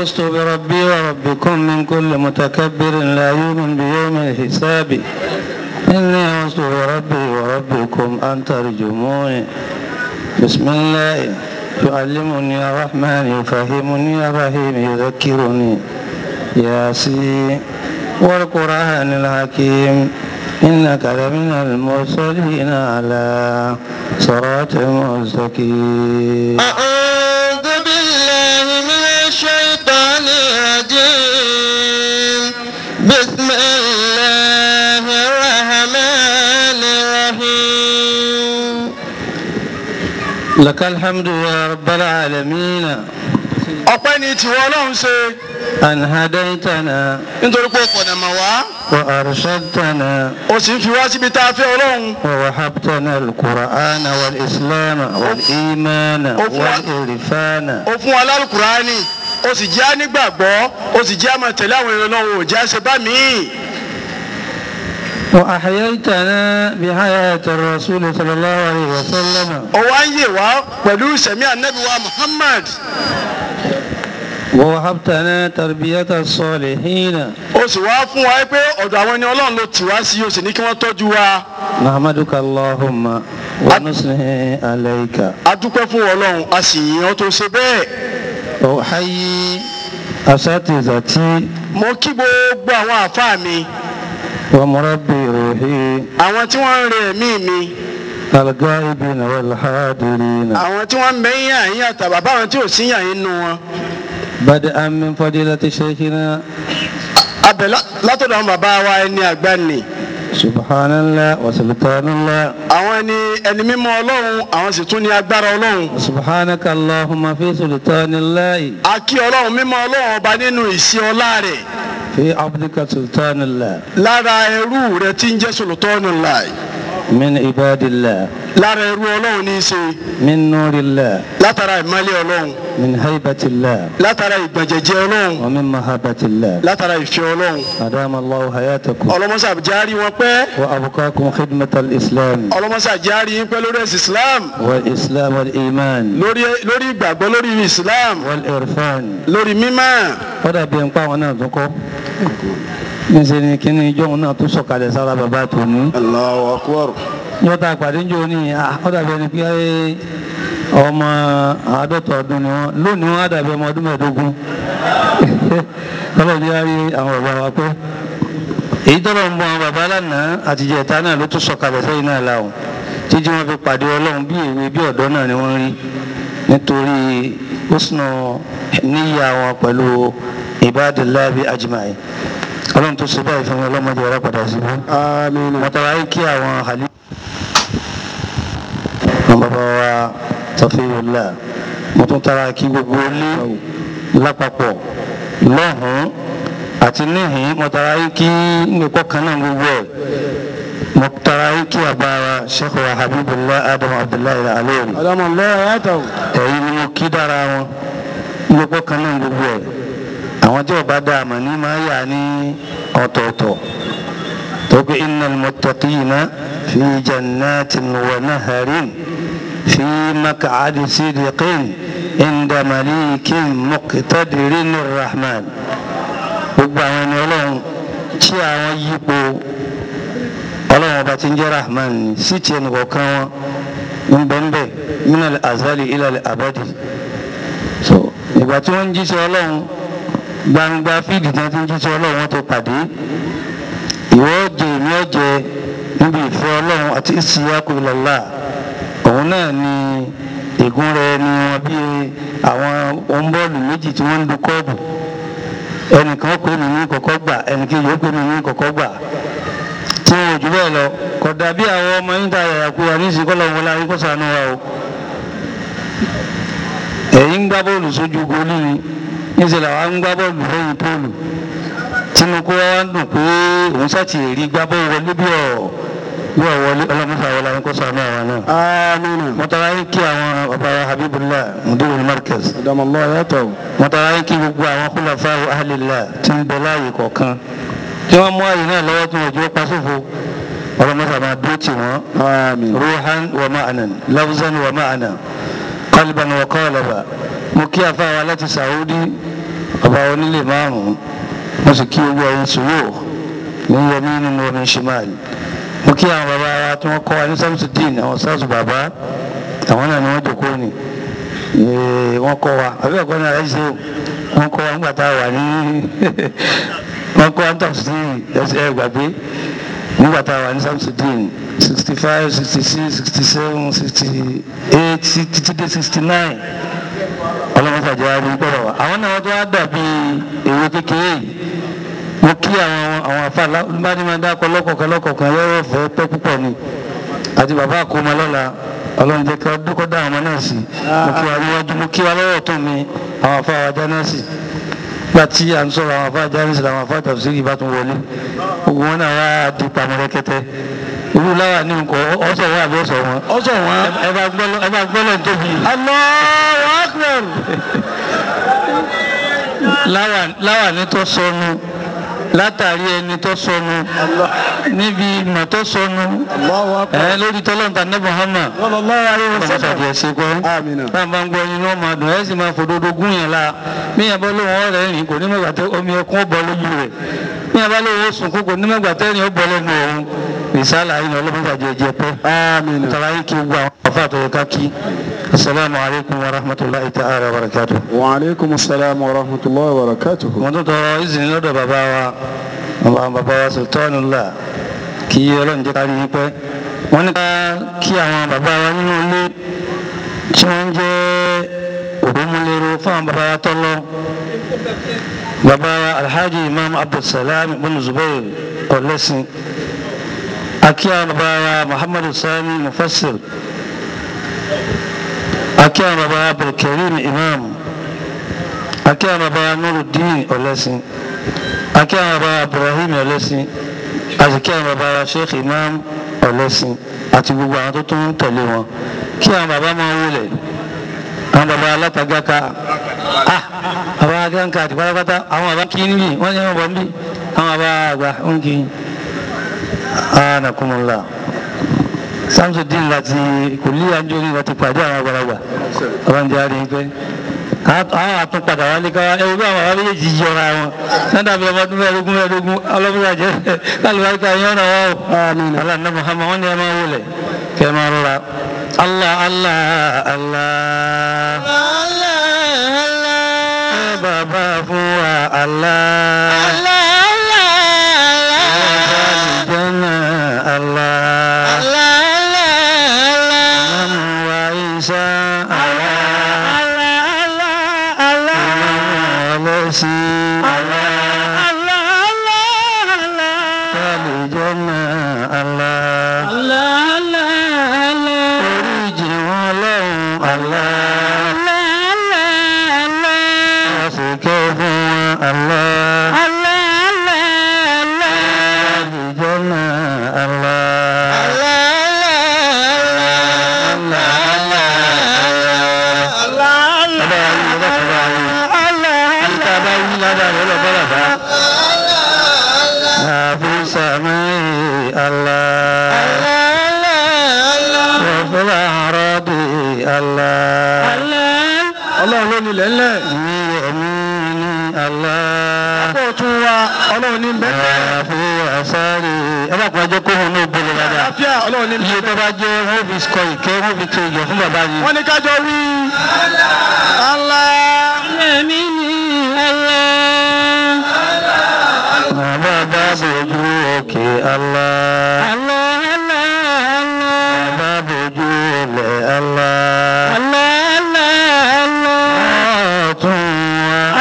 فزت بربي وربكم من كل متكبر لا يؤمن بيوم الحساب إني فزت بربي وربكم أن ترجموني بسم الله يعلمني الرحمن يفهمني الرحيم يذكرني ياسين والقرآن الحكيم إنك لمن المرسلين على صراط مستقيم أعوذ بالله من الشيطان الرجيم بسم الله الرحمن الرحيم لك الحمد يا رب العالمين ọpẹ́ ni tiwọn Ọlọ́run ṣe أن هديتنا nítorí pé o fọ̀nà mọ̀ wá وأرشدتنا o sì ń fi wá síbi tá a fẹ́ Ọlọ́run ووهبتنا القرآن والإسلام والإيمان والإرفان o fún wa lálùkùránì o sì jẹ́ nígbàgbọ́ o sì jẹ́ àmọ̀ tẹ̀lé àwọn èèyàn Ọlọ́run ò jẹ́ àṣẹ bá mi. وأحييتنا بحياة الرسول صلى الله عليه وسلم o wá ń yè wá pẹ̀lú ìṣẹ̀mí ànábì wa Muhammad ووهبتنا تربية الصالحين o sì wá fún wa pé ọ̀dọ̀ àwọn ẹni Ọlọ́run ló tì wá sí o sì ní kí wọ́n tọ́jú wa نحمدك اللهم ونثني عليك a dúpẹ́ fún Ọlọ́run a sì yìn ọ́ tó ṣe bẹ́ẹ̀ أحيي أساتذتي mo kí gbogbo àwọn àfáà mi ومربي روحي àwọn tí wọ́n ń re ẹ̀mí mi الغائبين والحاضرين àwọn tí wọ́n ń mẹ́yìn àyín àtàbà báwọn tí ò sí yàn yín nu wọn. بدءا من فضيلة شيخنا abẹ lá- látọ̀dọ̀ àwọn bàbá wa ẹni àgbà nì سبحان الله وسلطان الله àwọn ẹni ẹni mímọ́ ọlọ́run àwọn sì tún ní agbára ọlọ́run. سبحانك اللهم في سلطان الله a kí ọlọ́run mímọ́ ọlọ́run ọba nínú ìṣe ọlá rẹ̀ في عبدك سلطان الله lára ẹrú rẹ̀ tí ń jẹ́ sòlótọ́ọ̀nù láì من عباد الله lára ẹrú ọlọ́run ní í ṣe من نور الله látara ìmọ́lẹ̀ ọlọ́run من هيبة الله látara ìgbọ̀njẹ̀jẹ̀ ọlọ́run ومن محبة الله látara ìfẹ́ ọlọ́run أدام الله حياتكم ọlọ́mọṣà járí wọn pẹ́ وأبقاكم خدمة الإسلام ọlọ́mọṣà járí yín pẹ́ lórí ẹ̀sìn Islam والإسلام والإيمان lórí lórí ìgbàgbọ́ lórí Islam والإرفان lórí mímọ́ ó dàbí ẹnpá àwọn náà tún kọ́ níṣẹ́ ni kíní ijó òun náà tún sọ̀kalẹ̀ sára bàbá tòní Allahu Akbar. yọta àpàdé ńjọ ní ó dàbí ẹni pé ọmọ àádọ́ta ọdún ni wọ́n lónìí wọ́n á dàbí ọmọ ọdún mẹ́ẹ̀ẹ́dógún ọlọ́run yá rí àwọn bàbá wa pé èyí tọ́lọ̀ ń bọ àwọn bàbá lánàá àtijọ́ ìta náà ló tún sọ̀kalẹ̀ sẹ́yìn náà láwọn títí wọ́n fi pàdé ọlọ́run bí èwe bí ọ̀dọ́ náà ni wọ́n rí nítorí húsnù níyà wọn pẹ̀lú ibadillahi ajma'in ọlọ́run tó ṣe báyìí fún wọn ọlọ́mọdé ọ̀rọ̀ padà sí fún Àmín. mọ̀tàlá yìí kí àwọn àlè. àwọn bàbá wa Safiyullah mo tún tara kí gbogbo ilé lápapọ̀ lọ́hùn-ún àti níhìn mo tara yìí kí nìkọ́ kan náà gbogbo ẹ̀ mo tara yìí kí àbá wa Sheikh wa Habibullah Adam Abdullahi Al-Alori Adamu Allah yàtọ̀. ẹ̀yin ni mo kí dára wọn nìkọ́ kan náà gbogbo ẹ̀ àwọn tí ọba dá àmà ní máa yà ní ọ̀tọ̀ọ̀tọ̀ tóbi innal muttaqina fi jannatin wa naharin fi maq'adi sidiqin inda malikin muqtadirin rahman gbogbo àwọn ẹni ọlọ́run tí àwọn yípo ọlọ́run ọba tí ń jẹ́ rahman ní sí tiẹ̀ nìkọ̀ọ̀kan wọn ń bẹ́ẹ̀ bẹ́ẹ̀ minal azali ilal abadi so ìgbà tí wọ́n ń jíṣẹ́ ọlọ́run gbangba fíìdì tí wọ́n ti ń jíṣẹ́ ọlọ́run wọ́n ti pàdé ìwọ jẹ èmi ọjẹ níbi ìfẹ́ ọlọ́run àti ìsìyàkù ìlọ́lá òun náà ni ègún rẹ ni wọn bí àwọn ọ̀nbọ́ọ̀lù méjì tí wọ́n ń du kọ́ọ̀bù ẹnìkan ó pè mí ní kọ̀kọ́ gbà ẹnìkejì ó pè mí ní kọ̀kọ́ gbà tí wọn ò jù bẹ́ẹ̀ lọ kódà bí àwọn ọmọ yín ta yàrá kúra ní ìsìnkú ọlọ́run wọlé ayé kó ṣàánú wa o ẹ̀yin ń gbá bọ́ọ̀lù sójú gólì ni níṣẹ́ làwọn ń gbá bọ́ọ̀lù lẹ́yìn póòlù tinubu wa ń dùn pé òun ṣàtì rí gbá bọ́ọ̀lù wọlé bí ọ̀ bí ọ̀ wọlé ọlọ́mọṣà wọlé ayé kó ṣàánú àwọn náà. Àmín. mọ́tàlá yín kí àwọn bàbá wa Habibullah mudirul markaz Adamu Allah yàtọ̀. mọ́tàlá yín kí gbogbo àwọn khulafa ahlillah tí ń bẹ láàyè kọ̀ọ̀kan tí wọ́n mú àyè náà lọ́wọ́ tí wọ́n jẹ́ pàṣẹfò ọlọ́mọṣà máa dúró tì wọ́n Àmín. روحا ومعنى لفظا ومعنى قلبا وقالبا mo kí afáwa láti Saudi bàbá onílé márùn-ún mo sì kí owó ẹyin sùúrù ní yẹmí nínú omi ṣìmáàlì mo kí àwọn bàbá wa tí wọ́n kọ́ wa ní samsudeen àwọn sars bàbá àwọn náà ni wọ́n jòkó ni Ee, wọ́n kọ́ wa àbí ẹ̀kọ́ náà ẹ̀ ṣe o wọ́n kọ́ wa nígbà tá a wà ní wọ́n kọ́ wa ní tafsiri ẹsẹ̀ ẹ̀ gbàgbé nígbà tá a wà ní samsudeen sixty five sixty six sixty seven sixty eight títí dé sixty nine ọlọ́mọsàjọ adé gbọ́dọ̀ wa àwọn náà wọ́n tó wá dàbí èrò kékeré yìí mo kí àwọn àwọn afa bánimọ̀dákọ lọ́kọ̀ọ̀kan lọ́kọ̀ọ̀kan yọ̀rọ̀ fẹ́ pẹ́ púpọ̀ ni àti bàbá àkómọ lọ́la ọlọ́run jẹ́ kí ọdún kọ́ dá àwọn ọmọ náà sí mo kí wa níwájú mo kí wa lọ́wọ́ tó mi àwọn afa wa jáná sí gba tí à ń sọ̀rọ̀ àwọn afa jáná sí làwọn afa tàbí bá tún wọlé gbogbo wọn náà wá di pamọ́rẹ́kẹ́tẹ́ irú láwa ní nǹkan ọ̀sọ̀ wọn àbí ọ̀sọ̀ wọn ọsọ wọn. ẹ bá gbọ́lọ́ ẹ bá gbọ́lọ́ tóbi Allahu Akbar. láwa láwa ní tó sọnù látàrí ẹni tó sọnù níbi ìmọ̀ tó sọnù Allahu Akbar. ẹ lórí tọ́lọ́ǹtà ní Muhammad sallallahu alaihi ọmọ wasallam. sàdí ẹsẹ kọ Àmín. náà bá ń gbọ́ yín náà máa dùn ẹ sì máa fòdodo gún yẹn la bí yẹn bá lóun ọ̀rẹ́ rìn kò ní mọ̀gbà tẹ omi ẹkún bọ́ lójú rẹ̀ bí yẹn bá lóun ó sunkún kò ní mọ̀gbà tẹ rìn ó bọ́ lẹ́nu òun ìsàlà yìí ni ọlọ́mọ sàdí ẹjẹ pẹ́ Àmín. tàbá yìí kí gbogbo àwọn ọ̀fà àtọ̀yẹ ká kí asalaamu alaykum wa rahmatulahi ta'ala wa barakatuh. Wa alaikum assalam wa rahmatullahi wa barakatuh. mo tún tọrọ ìsìn lọ́dọ̀ bàbá wa bàbá bàbá wa sultanullah kí ọlọ́run jẹ́ kárí yín pẹ́ wọ́n ní ká kí àwọn bàbá wa nínú ilé tí wọ́n ń jẹ́ òdòmúlérò fún àwọn bàbá wa tọ́lọ́ bàbá wa alhaji imam abdulsalam ibn zubair ọ̀lẹ́sìn akí àwọn bàbá wa muhammadu sani mufassir akí àwọn bàbá wa abdulkarim imam akí àwọn bàbá wa nuruddin ọ̀lẹ́sìn akí àwọn bàbá wa ibrahim ọ̀lẹ́sìn àti kí àwọn bàbá wa sheikh imam ọ̀lẹ́sìn àti gbogbo àwọn tó tún ń tẹ̀lé wọn kí àwọn bàbá máa wọlé àwọn bàbá alátagàká ah bàbá agánká àti pátápátá àwọn bàbá kí níbí wọ́n ní wọ́n bọ̀ níbí àwọn bàbá àgbà ń kí anakumula samsudin láti kòlí àjọyìn láti pàdé àwọn àgbàlagbà ọlọ́njẹ́ àrí pé àwọn àtúnpadà wálé káwá ẹ wọ́n àwọn àwọn méjèèjì yọra wọn sádàbí ọmọdún mẹ́ẹ̀ẹ́dógún mẹ́ẹ̀ẹ́dógún ọlọ́mọdé àjẹ́ kálíwáríkà yẹn ọ̀nà wa o aláǹdá muhammad wọn ni ẹ máa wọlé kẹ ẹ máa rọra allah allah allah ẹ bàbá fún wa allah jẹ́nà allah mamu wa isa allah mamu ọlọ́sìn allah jẹ́nà allah oríjì wọn lọ́hùn allah àsìkò fún wọn allah jẹ́nà allah. في سماء الله وفي الأعراض الله Ọlọ́run ló nílẹ̀ ńlẹ̀. في يمين الله Kó o tún wa Ọlọ́run ní bẹ́ẹ̀. وفي يساري ẹ bá kún ẹjọ́ kó wọn ní ògbóló dáadáa Àlàáfíà Ọlọ́run ní iye tó bá jẹ́ wọ́n fi kọ ìkẹ́ wọ́n fi tó ìjọ fún bàbá yìí. Wọ́n ní kájọ wí. Allah. bàbá bá bójú òkè Allah. bàbá bójú ilẹ̀ Allah. ọ̀tún wa.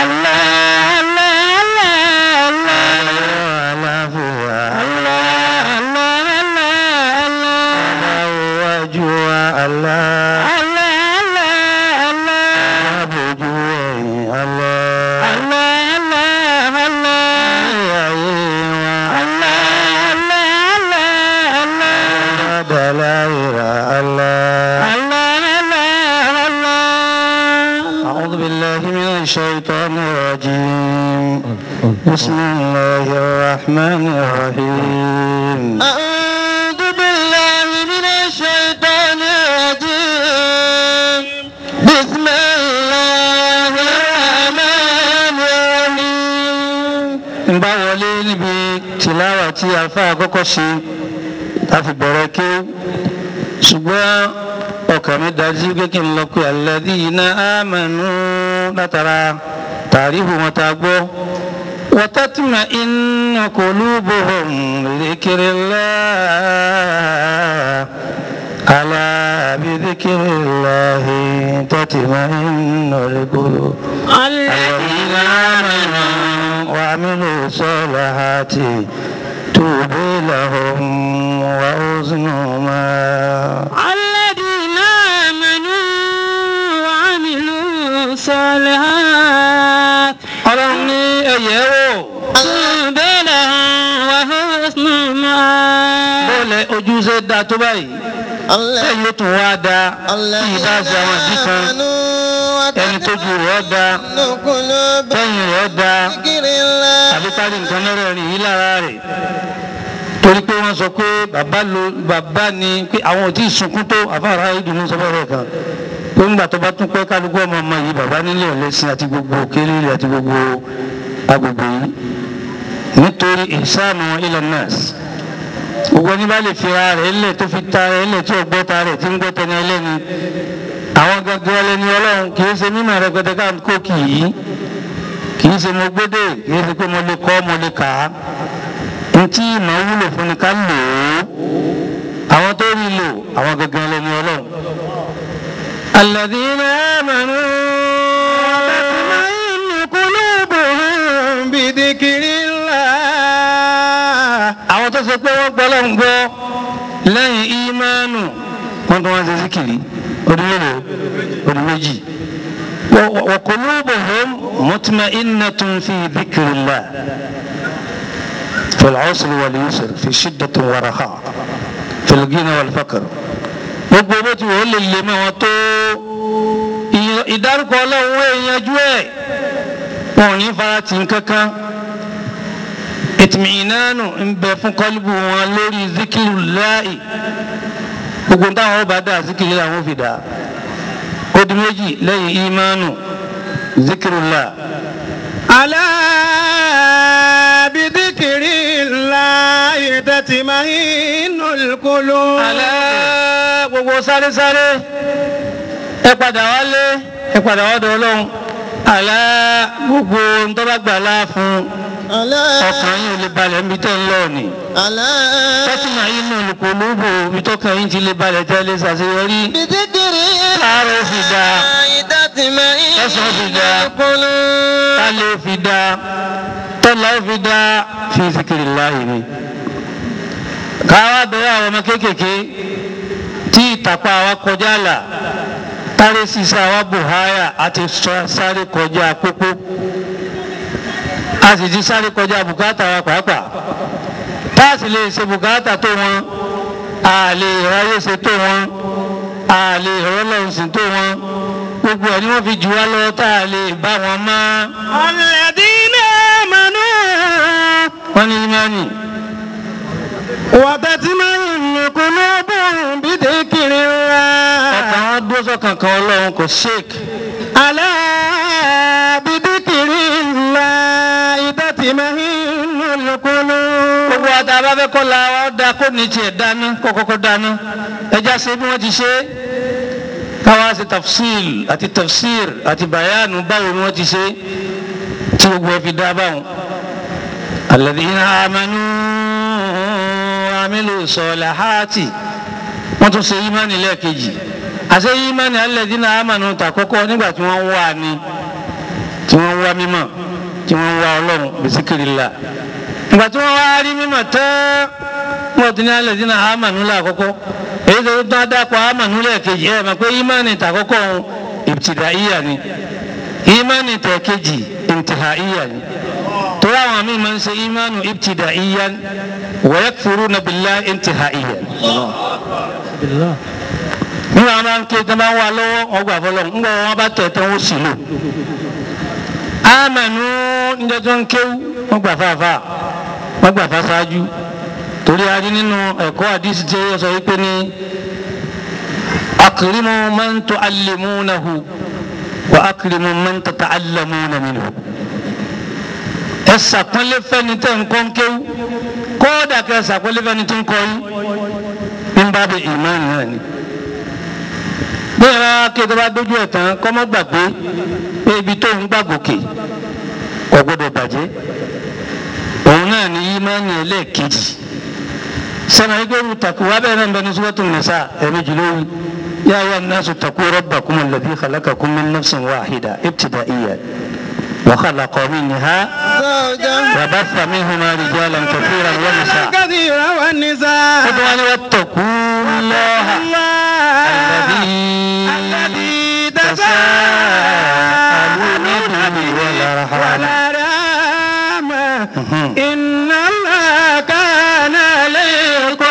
àlàáfíà. bàbá wájú wa Allah. bàbá bójú ẹ̀yìn Allah. ayé wa. bàbá dàláyìrà Allah. أعوذ بالله من الشيطان الرجيم بسم الله الرحمن الرحيم أعوذ بالله من الشيطان الرجيم بسم الله الرحمن الرحيم tìláwà tí afa àkọ́kọ́ ṣe láti bẹ̀rẹ̀ kí ṣùgbọ́n ọkàn mi dájú pé kí n lọ pé alladhina amanu látara tàrífù wọn tá a gbọ́ wa tatma'innu qulubuhum bi dhikrillah ala bi dhikrillahi tatma'innul qulub الذين آمنوا وعملوا الصالحات توبوا لهم وحسن مآب الذين آمنوا وعملوا الصالحات ọlọ́run ní ẹ̀yẹ́ wò طوبى لهم وحسن مآب bọ́ọ̀lẹ̀ ojúṣe dáa tó báyìí lẹ́yìn ó tún wá dáa tí ìbá ṣe àwọn ìdí kan ẹni tó ju rẹ̀ ọ́ dáa tẹ́yìn rẹ̀ ọ́ dáa tàbí kárí nǹkan mẹ́rẹ̀ẹ̀rin yìí lára rẹ̀ torí pé wọ́n sọ pé bàbá lo bàbá ni pé àwọn ò tí ì sunkún tó àfáàrà ìdùnnú sọ fẹ́rẹ̀ kan pé ńgbà tó bá tún pẹ́ kálukú ọmọ ọmọ yìí bàbá nílé ọ̀lẹ́sìn àti gbogbo òkèlè ilẹ̀ àti gbogbo agbègbè yìí nítorí ìsáàmù ilẹ̀ nọ́ọ̀sì gbogbo ẹni bá lè fi ara rẹ̀ lẹ̀ tó fi ta rẹ̀ lẹ̀ tí ò gbọ́ ta rẹ̀ tí ń gbọ́ tẹni ẹlẹ́ni àwọn gangan ẹlẹ́ni ọlọ́run kì í ṣe mímọ̀ rẹpẹtẹ káàkó kì í kì í ṣe mo gbédè kì í ṣe pé mo lè kọ́ mo lè kà á ntí ìmọ̀ wúlò fún ni ká lò ó àwọn tó rí lò àwọn gangan ẹlẹ́ni ọlọ́run. الذين آمنوا وتطمئن قلوبهم بذكر الله àwọn tó ṣe pé wọ́n gbọ́ lọ́n gbọ́ lẹ́yìn ìmánu wọ́n tún wá ṣe síkìrì ọdún mélòó ọdún méjì wa qulubuhum mutma'innatun fi dhikrillah في العسر واليسر في شدة ورخاء في الغنى والفقر gbogbo bó ti wò ó lè lè mọ́ wọn tó ìdárúkọ ọlọ́run wọ́n yanjú ẹ̀ wọn ò ní fara tì ń kankan ìtìmínánù ń bẹ fún kọ́líbù wọn lórí zikiru láì gbogbo táwọn ọba dá zikiru làwọn fi dá ó di méjì lẹ́yìn ìmánu zikiru láì. ألا بذكر الله تطمئن القلوب alẹ́ gbogbo sáré sáré ẹ padà wálé ẹ padà wọ́dọ̀ ọlọ́run alẹ́ gbogbo ntọ́lágbà láàfún ألا ọkàn yín ò lè balẹ̀ níbi tẹ́ ń lọ ni ألا tẹ́tìmọ̀ yín náà lùkọ́ lóbò ibi tọ́kàn yín ti lè balẹ̀ tẹ́ lè ṣàṣeyọrí بذكر láàárọ̀ fi dá الله تطمئن ẹ̀sán fi dá القلوب tálẹ̀ fi dá tọ́lá fi dá fi zikiri láàyè ni. káwá bẹ̀rẹ̀ àwọn ọmọ kéékèèké tí ìtàpá wa kọjá là táré sísá wa bùháyà àti sọ- sáré kọjá pópó a sì ti sáré kọjá bùkátà wa pàápàá tá a sì lè ṣe bùkátà tó wọn a lè ráyè ṣe tó wọn a lè rọlọ́run sí tó wọn gbogbo ẹ̀ ni wọ́n fi jù wá lọ́wọ́ tá a lè bá wọn mọ́ الذين آمنوا wọ́n ní imáni وتطمئن قلوبهم بذكر ọkàn الله wọn dúró sọ́kàn kan ọlọ́run kò ṣèkì. ألا بذكر الله تطمئن القلوب gbogbo àti abáfẹ́ kọ́ la wa da kó ní tiẹ̀ dáná kó kọ́kọ́ dáná ẹja ṣe bí wọ́n ti ṣe káwa ṣe tafsil àti tafsir àti bayanu báwo ni wọ́n ti ṣe tí gbogbo ẹ fi dá báwọn. alladhina amanu wa amilu salihati wọ́n tún ṣe ìmánì lẹ́ẹ̀kejì àṣẹ ìmánì alladhina amanu tà kọ́kọ́ nígbà tí wọ́n wà ní tí wọ́n wá mímọ́ tí wọ́n wá ọlọ́run bisikirila ìgbà tí wọ́n wá rí mímọ́ tán wọ́n ti ní alẹ́ sínú àmànú lákọ́kọ́ èyí tó tán dápọ̀ àmànú lẹ́ẹ̀kejì ẹ̀ mọ̀ pé ìmánì tàkọ́kọ́ òun ìbtìdáíyà ni ìmánì tẹ̀kejì ìntìháíyà ni torí àwọn míì máa ń ṣe ìmánu ìbtìdáíyà wa yakfuruna billahi ìntìháíyà nígbà wọn bá ń ké tán bá ń wà lọ́wọ́ ọgbà fọlọ́ ńgbà wọn bá tẹ̀ tán ó sì lò amẹnu níjẹ tó ń kéwú wọn gbà fàáfà wọn gbà fà ṣáájú torí a rí nínú ẹ̀kọ́ àdìsí tí ó sọ wípé ní akirimu man tuallimunahu wa akirimu man tata'allamuna minhu ẹ ṣàpọ́nlé fẹ́ni tẹ́ ń kọ́ ń kéwú kódà kẹ́ ẹ ṣàpọ́nlé fẹ́ni tí ń kọ́ yín ń bá bẹ ìmánì náà ni bí ẹ bá ké tó bá dójú ẹ̀ tán kọ́ mọ́ gbàgbé pé ibi tó ń gbàgòkè kò gbọdọ̀ bàjẹ́ òun náà ni ìmánì ẹlẹ́ẹ̀kejì sẹ́nà ìgbẹ́rù takù wá bẹ́ẹ̀ náà ń bẹ ní sọ́tò nìsa ẹ̀mẹ́jì lórí yá ayé الناس اتقوا ربكم الذي خلقكم من نفس واحدة ابتدائيا وخلق منها وبث منهما رجالا كثيرا ونساء كثيرا والنساء خذوا واتقوا الله الذي تساءلون به والأرحام والأرحام إن الله كان عليكم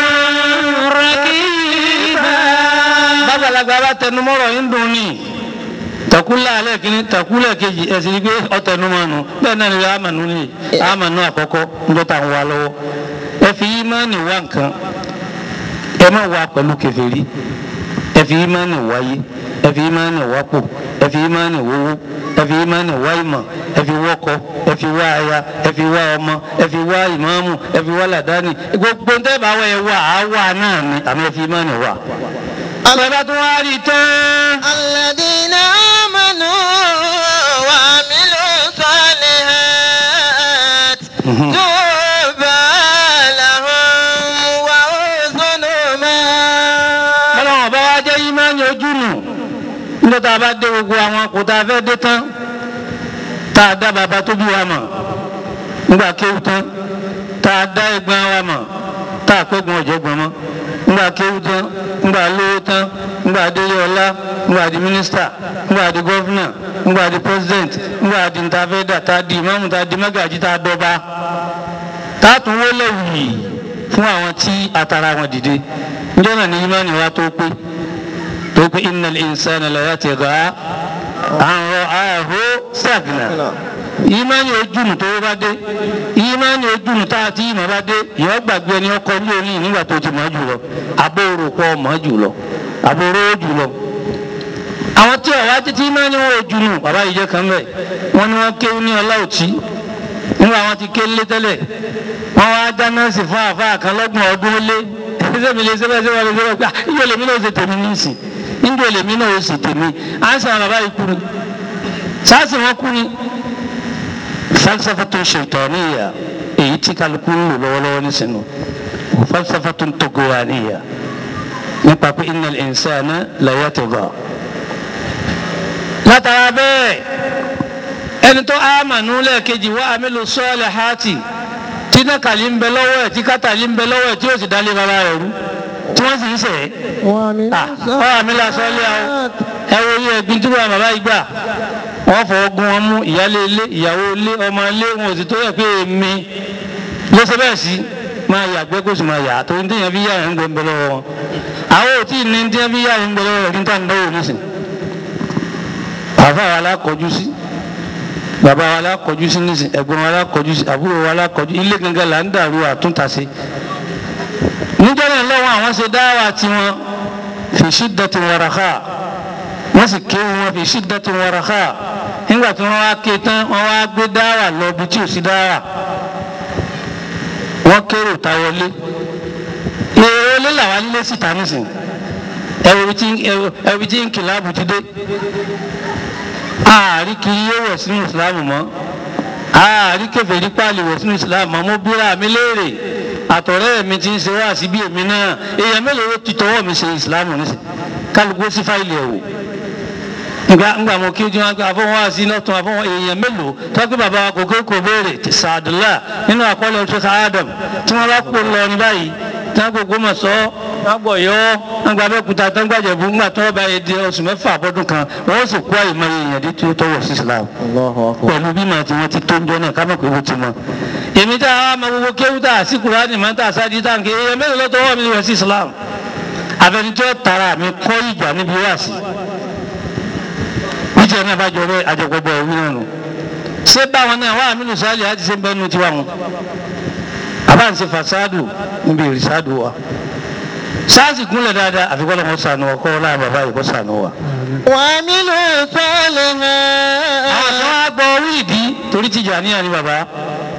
رقيبا bàbàlagbà bá tẹnumọ́rọ̀ yín dùn ní takula alẹ́ kìíní takula kejì ẹ̀sìn ní pé ọ̀tẹnumọ́nu bẹ́ẹ̀ náà ni amànú ni amànú àkọ́kọ́ ńdọ́ta ń wá lọ́wọ́ ẹ fi ìmánì wá nǹkan ẹ má wá pẹ̀lú kèfèrí ẹ fi ìmánì wáyé ẹ fi ìmánì wápò ẹ fi ìmánì wówó ẹ fi ìmánì wá ìmọ̀ ẹ fi wọ́kọ ẹ fi wá aya ẹ fi wá ọmọ ẹ fi wá ìmáàmù ẹ fi wá làdáni gbogbo ń tẹ́ bá wá ẹ wá àá wá náà ni àmì ẹ fi ìmánì wá. Bàbá tó wá rí tán. الذين آمنوا وعملوا الصالحات طوبى لهم وحسن مآب Ọlọ́run bá wá jẹ́ ìmáàní ojú nù. Nígbà tá a bá dé gbogbo àwọn kò tá a fẹ́ dé tán. Tá a dá bàbá tó bí wa mọ̀. Nígbà kéwù tán. Tá a dá ẹ̀gbọ́n wa mọ̀. Tá a pẹ́gun ọ̀jẹ̀gbọ́n mọ́. Nígbà kéwù tán. Nígbà lówó tán. Nígbà délé ọlá. Nígbà di mínísítà. Nígbà di gọ́fúnà. Nígbà di pírẹ́sidẹ̀nt. Nígbà di ntàfẹ́dà. Tá a di ìmáàmù. Tá a di mágàjí. Tá a dọ́ba. Tá a tún wọlé wì fún àwọn tí atara wọn dìde. Njẹ́ náà ni ìmáàní wa tó pé tó pé innal insana la yatgha an ra'ahu staghna ìmánì ojúnu tó bá dé ìmánì ojúnu tá a ti ìmọ̀ bá dé ìyọ́ gbàgbé ẹni ọkọ ní orí nígbà tó ti mọ̀ jù lọ abóoru pọ̀ mọ̀ jù lọ abóoru jù lọ. àwọn tí ọ̀wá títí ìmánì wọn ojúnu bàbá yìí jẹ́ kan bẹ́ẹ̀ wọ́n ní wọ́n kéwú ní ọlá òtí nígbà wọn ti ké lé tẹ́lẹ̀ wọ́n wá já nọ́ọ̀sì fún àfáà kan lọ́gbọ̀n ọdún ó lé ẹsẹ̀ mi lè sẹ́fẹ̀ sẹ́fẹ̀ lè sẹ́fẹ̀ pé ìjọ lèmi náà ó ṣe tèmi nísìn ìjọ lèmi náà ó ṣe tèmi à ń sàn bàbá yìí kú ni sáàsì wọn kú ni falsafatun shaytaniyya èyí tí kálukú ń lò lọ́wọ́lọ́wọ́ nísìnyí falsafatun togowaniyya nípa pé innal insana la yatgha látara bẹ́ẹ̀ ẹni tó ámànú lẹ́ẹ̀kejì wá amílù sọ́ọ̀lẹ̀ hátì tí nákàlí ń bẹ lọ́wọ́ ẹ̀ tí kátàlí ń bẹ lọ́wọ́ ẹ̀ tí yóò sì dálé bàbá rẹ̀ rú tí wọ́n sì ń sẹ̀ ẹ́. ọ àmìlà sọ́ọ̀lẹ̀ àwọn ẹ wo iye ẹ̀gbin tí wọ́n bàbá yìí gbà wọ́n fọwọ́ gún wọn mú ìyálé ilé ìyàwó ilé ọmọ ilé wọn ò sì tó yẹ pé èmi ló ṣe bẹ́ẹ̀ sí máa yàgbẹ́ kó sì máa yà tó ní téèyàn fi yà ń gbẹ ń bẹ lọ́wọ́ wọn àwọn ò tí ì ní téèyàn fi yà ń gbẹ lọ́wọ́ rẹ̀ níta ń dánwò nísìn àfa wa lákọjú sí bàbá wa lákọjú sí nísìn ẹ̀gbọ́n wa lákọjú sí àbúrò wa lákọjú ilé gangan là ń dàrú àtúntàṣe níjọ́ náà lọ́wọ́ àwọn ṣe dáwà tiwọn fi shiddati waraha wọ́n sì kéwù wọn fi shiddati waraha nígbà tí wọ́n wá ké tán wọ́n wá gbé dáwà lọ bí tí ò sí dáwà wọ́n kérò ta wọlé èrò ilé làwọn nílé síta nísìn ẹ̀rù tí ń kìláàbù ti dé ààrí kiri yóò wọ̀ sínú ìsìlámù mọ́ ààrí kèfèrí pààlì wọ̀ sínú ìsìlámù mọ́ mo bíra mi léèrè àtọ̀rẹ́ mi ti ń ṣe wá síbí èmi náà èèyàn mélòó ló ti tọwọ́ mi ṣe ìsìlámù nísìn kálukú sí fáìlì ẹ̀ wò nga ngba mo kí ojú wọn gbé àfọwọ́n wá sí iná tún àfọwọ́n èèyàn mélòó tọ́gbé bàbá wa kò kéèkó béèrè sàdúlà nínú àkọọ́lẹ̀ ṣẹ́ka Adam tí wọ́n bá kó lọ ní báyìí tí wọ́n gbogbo mọ̀ sọ́ wọ́n gbọ̀ yọ wọ́n gba abẹ́òkúta tó ń gbàjẹ́ bú ńgbà tó bá yẹ di oṣù mẹ́fà àbọ̀dún kan wọ́n sì kó àyèmọ́ èèyàn dé tí ó tọwọ́ sí Islam pẹ̀lú bí màá tí wọ́n ti tó ń jọ náà ká mọ̀ pé ó ti mọ̀ èmi tá a máa gbogbo kéwú tá a sí Kùránì máa ń tà sáájú tá à ń ké èèyàn mélòó ló tọwọ́ mi wọ̀ sí Islam àfẹnijọ́ tara mi kọ́ ìjà níbi wáàsí níjẹ́ náà bá jọ bẹ́ẹ̀ àjọpọ̀gbọ̀ ẹ̀wí náà nù ṣé báwọn náà wà àmínú sáàlì àti ṣe ń bẹ́ẹ̀ nu tiwa wọn àbá ń ṣe fasádù níbi ìrìsádù wa sáàsì kúnlẹ̀ dáadáa àfikún ọlọ́run sànù ọkọ láàrin bàbá yìí kó sànù wa. وعملوا الصالحات àwọn kan wá gbọ́ orí ìdí torí Tìjàníyà ni bàbá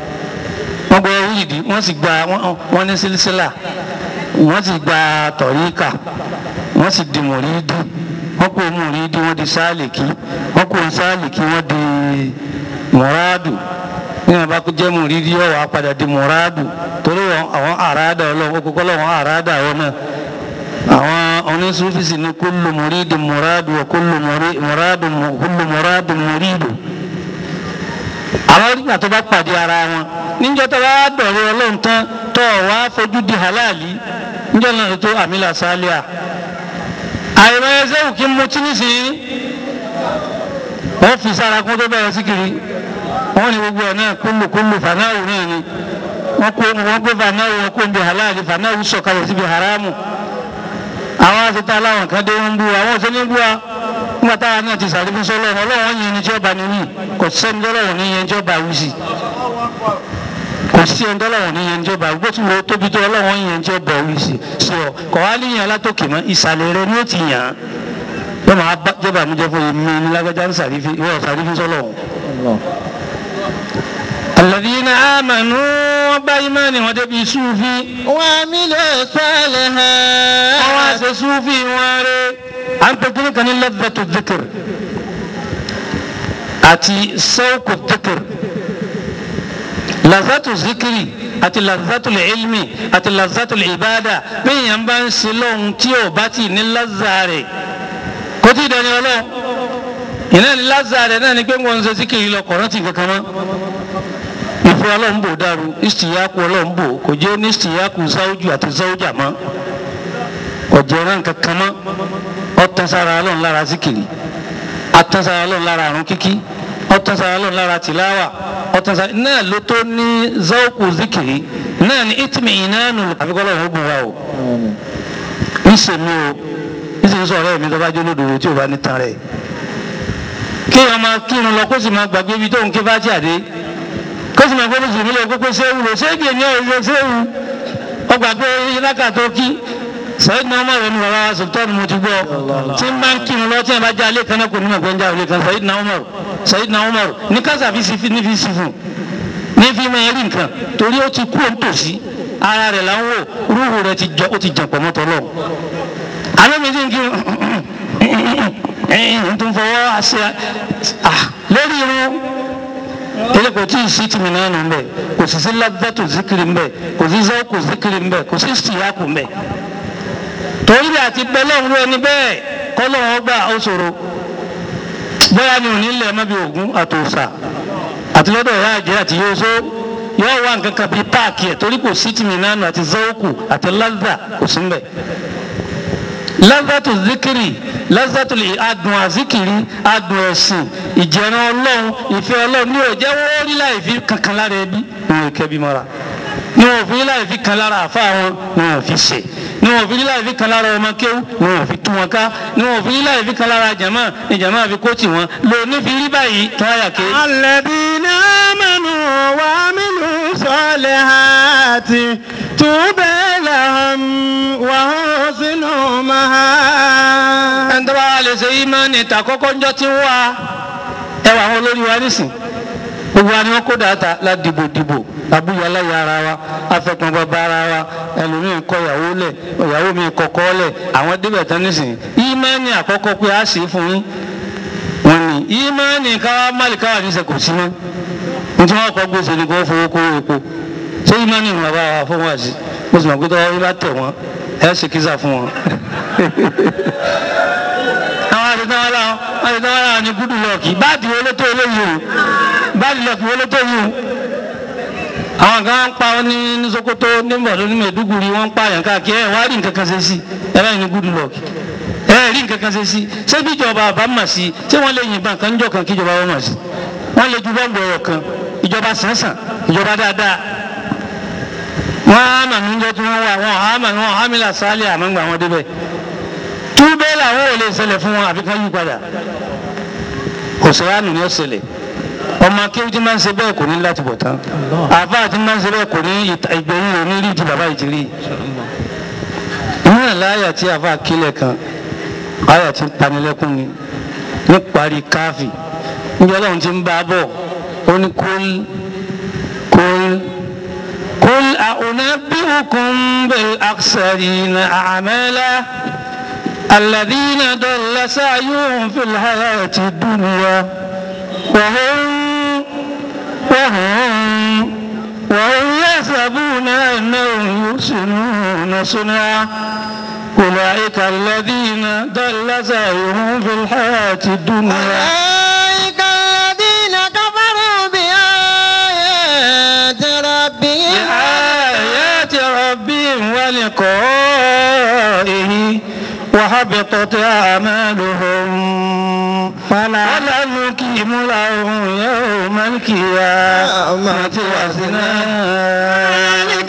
wọ́n gba wíìdì wọ́n sì gba wọ́n- wọ́n ní sílísílà wọ́n sì gba tọ̀ríkà wọ́n sì di mùrídì wọ́n kó mùrídì wọ́n di sáàlìkì wọ́n kó sáàlìkì wọ́n di mùràdù ní àbá kó jẹ́ mùrídì yóò wá padà di mùràdù torí wọn- àwọn àràádà ọlọ́run kókó lọ́wọ́ àràádà àwọn náà àwọn onísúfìsì ní kúlù mùrídì mùràdù wọ kúlù mùrí- mùràdù mù- kúlù mùràdù mùrídù àwọn onígbà tó bá pàdé ara wọn níjọ́ tó bá dọ̀rọ̀ ọlọ́run tán tó wá fojú di halali níjọ́ náà ló tó àmìlà sálíà àìmọ̀ ẹsẹ̀ òkè mutí nísìnyí wọ́n fi sára kún tó bẹ̀rẹ̀ síkiri wọ́n ní gbogbo ẹ̀ náà kúlù kúlù fanáwù náà ni wọ́n kó wọ́n gbé fanáwù wọn kó ń bi halali fanáwù sọ̀kalẹ̀ síbi haramu àwọn àtẹ̀tẹ̀ aláwọn kan dé wọn ń bú wa àwọn òṣèlú ń bú wa nígbà táwa náà ti sàrí fún sọlọ́run ọlọ́run yẹn ni tí ọba ni wí kò sẹ́ni tọ́lọ́run ní yẹn tí ọba wí sí kò sí ẹni tọ́lọ́run ní yẹn tí ọba wí bó ti wo tóbi tó ọlọ́run yẹn tí ọba wí sí sí ọ kò wá ní yẹn látòkè mọ́ ìsàlẹ̀ rẹ ni ó ti yàn án yóò máa bá jọba mi jẹ fún mi ní lágbájá ń sàrí fi ìwọ sàrí fi sọlọ́run. alladhina amanu wọn bá ìmánì wọn débi súfì وعملوا الصالحات àwọn àṣẹ súfì wọn rẹ à ń pè kí ní kan ní ladhatu dhikr àti sawqu dhikr lazatu zikiri àti lazatu ilmi àti lazatu ibada bẹ́ẹ̀ yẹn bá ń ṣe lọ́hùn tí ò bá ti ní lazza rẹ̀ kó tí ì dẹni ọlọ́run ìnáà ní lazza rẹ̀ náà ni pé wọ́n ń ṣe zikiri lọ kọ̀ọ̀rọ̀ tì kankan mọ́ ìfẹ́ ọlọ́run bò dàrú ìsìyàkú ọlọ́run bò kò jẹ́ ní ìsìyàkú záwùjù àti záwùjà mọ́ ọ̀jẹ̀ náà kankan mọ́ ọ̀tẹ̀sára ọlọ́run lára zikiri ọ̀tẹ̀sára ọlọ́run lára àrùn kíkí ọ̀tẹ̀sára ọlọ́run lára tìláwà ọ̀tẹ̀sára náà ló tó ní záwùkù zikiri náà ní ìtìmì ìnáànù àfikọ́ ọlọ́run ó bùn wa o ìsèmi o ìsèmi sọ̀rọ̀ ẹ̀mí tó bá jẹ́ olódòdó tí ò bá ní tan rẹ̀ kí wọn máa kírun lọ kó sì máa gbàgbé ibi tó ń ké bá jáde kó sì máa gbọ́dọ̀ sùnmí lọ kókó séwu lọ séèkì ní ọ̀rẹ́ séwu ọgbà pé iláka tó kí sẹ́yìn náà Umar ní bàbá wa sultan mo ti gbọ́ tí n bá ń kírun lọ tí wọn bá já alẹ́ kan náà kò ní mọ̀ pé ń já alẹ́ kan sẹ́yìn náà Umar sẹ́yìn náà Umar ní kásá fi sí ní fi sí fún ní fi máa rí nǹkan torí ó ti kú òun tòsí ara rẹ̀ là ń wò rúhù rẹ̀ ti jọ ó ti jàn pọ̀ mọ́tọ́ lọ. alẹ́ mi ti ń kírun ẹ̀ẹ́n tó ń fọwọ́ àṣẹ lórí irun ele kò tí ì sí tìmí náà nù mbẹ kò sì sí lábẹ́tò zikiri mbẹ kò sí zọ́ọ̀kù zikiri mbẹ kò sí síyàkù mbẹ. torí bí àti bẹ́lẹ̀ ń rú ẹni bẹ́ẹ̀ kọ́lọ́wọ́ gbà ó ṣòro bóyá ni òní lẹ̀ mọ́ bí ògún àtòsà àti lọ́dọ̀ ìyá àjẹ́ àti yóòsó yóò wá nǹkan kan bíi páàkì ẹ̀ torí kò sí tìmí náà nù àti zọ́ọ̀kù àti lázà kò sí mbẹ lazatu zikiri lazatu adùn azikiri adùn ẹ̀sìn ìjẹran ọlọ́run ìfẹ́ ọlọ́run ní òjẹ́ wọ́n rí láì fi kankan lára ẹbí ní wọn kẹ́bí mọ́ra ní wọn fi rí láì fi kan lára àfa wọn ní wọn fi ṣe ní wọn fi rí láì fi kan lára ọmọ kéwú ní wọn fi tún wọn ká ní wọn fi rí láì fi kan lára jàmá ní jàmá fi kó tì wọn lò ní fi rí báyìí tó àyà ké. الذين آمنوا وعملوا الصالحات طوبى لهم وحسن مآب ẹni tó bá wà lè ṣe ìmánì ìta kọ́kọ́ ńjọ́ tí ń wá ẹwà àwọn olórí wa nísìn gbogbo wa ni wọn kó dàáta la dìbò dìbò abúyálà ya ara wa afẹkùn bàbá ara wa ẹlòmíín kọ ìyàwó lẹ ìyàwó mi kọkọ lẹ àwọn débẹ̀ tán nísìn ìmánì àkọ́kọ́ pé a ṣe é fún yín wọn ni ìmánì káwá málì káwá ní sẹkù sí mọ́ nítorí wọn kọ gbèsè ní kó fowó kó epo ṣé ìmánì ń bàbá wa fún wa sí mo sì mọ̀ pé tọ́wọ́ bá tẹ̀ wọ́n ẹ̀ ṣe kíza fún wọn àwọn àtẹ̀tẹ̀wọ́n làwọn àtẹ̀tẹ̀wọ́n làwọn ní gúdù lọ́ọ̀kì báàdì wo ló tó eléyìí o báàdì lọ́ọ̀kì wo ló tó yìí o. àwọn kan ń pa ọ́ ní ní Sokoto ní Ìbàdàn ní Maiduguri wọ́n ń pa àyàn káàkiri ẹ̀ wá rí nǹkan kan ṣe sí ẹ̀ báyìí ní gúdù lọ́ọ̀kì ẹ̀ rí nǹkan kan ṣe sí ṣé bí ìjọba àbá mà sí ṣé wọ́n lè yìnbọn kan níjọ́ kan kí ìjọba wọn mà sí wọ́n lè ju bọ́ǹbù ọ̀rọ̀ kan ìjọba sànsàn ìjọba dáadáa wọ́n á mà níjọ́ tí wọ́n wà wọ́n á mà wọ́n á mi là sálẹ̀ àmọ́gbà wọn débẹ̀ túbẹ̀ làwọn ò lè ṣẹlẹ̀ fún wọn àfi ká yí padà òṣèlú ni ó ṣẹlẹ̀ ọmọ akéwì tí máa ń ṣe bẹ́ẹ̀ kò ní láti bọ̀ tán àfa tí máa ń ṣe bẹ́ẹ̀ kò ní ìgbẹ̀yìn rẹ̀ ní rí ju bàbá yìí ti rí inú ẹ̀ láyà tí àfa kílẹ̀ kan àyà tí ń panilẹ́kùn ni ní parí káfí níbi ọlọ́run ti ń bá a bọ̀ ó ní kúl kúl أنبئكم بالأخسرين أعمالا الذين ضل سعيهم في الحياة الدنيا وهم وهم وهم يحسبون أنهم يحسنون صنعا أولئك الذين ضل سعيهم في الحياة الدنيا أولئك الذين كفروا بآيات ربهم بآيات ربهم ولقائه وحبطت أعمالهم فلا نقيم لهم يوم القيامة وزنا ذلك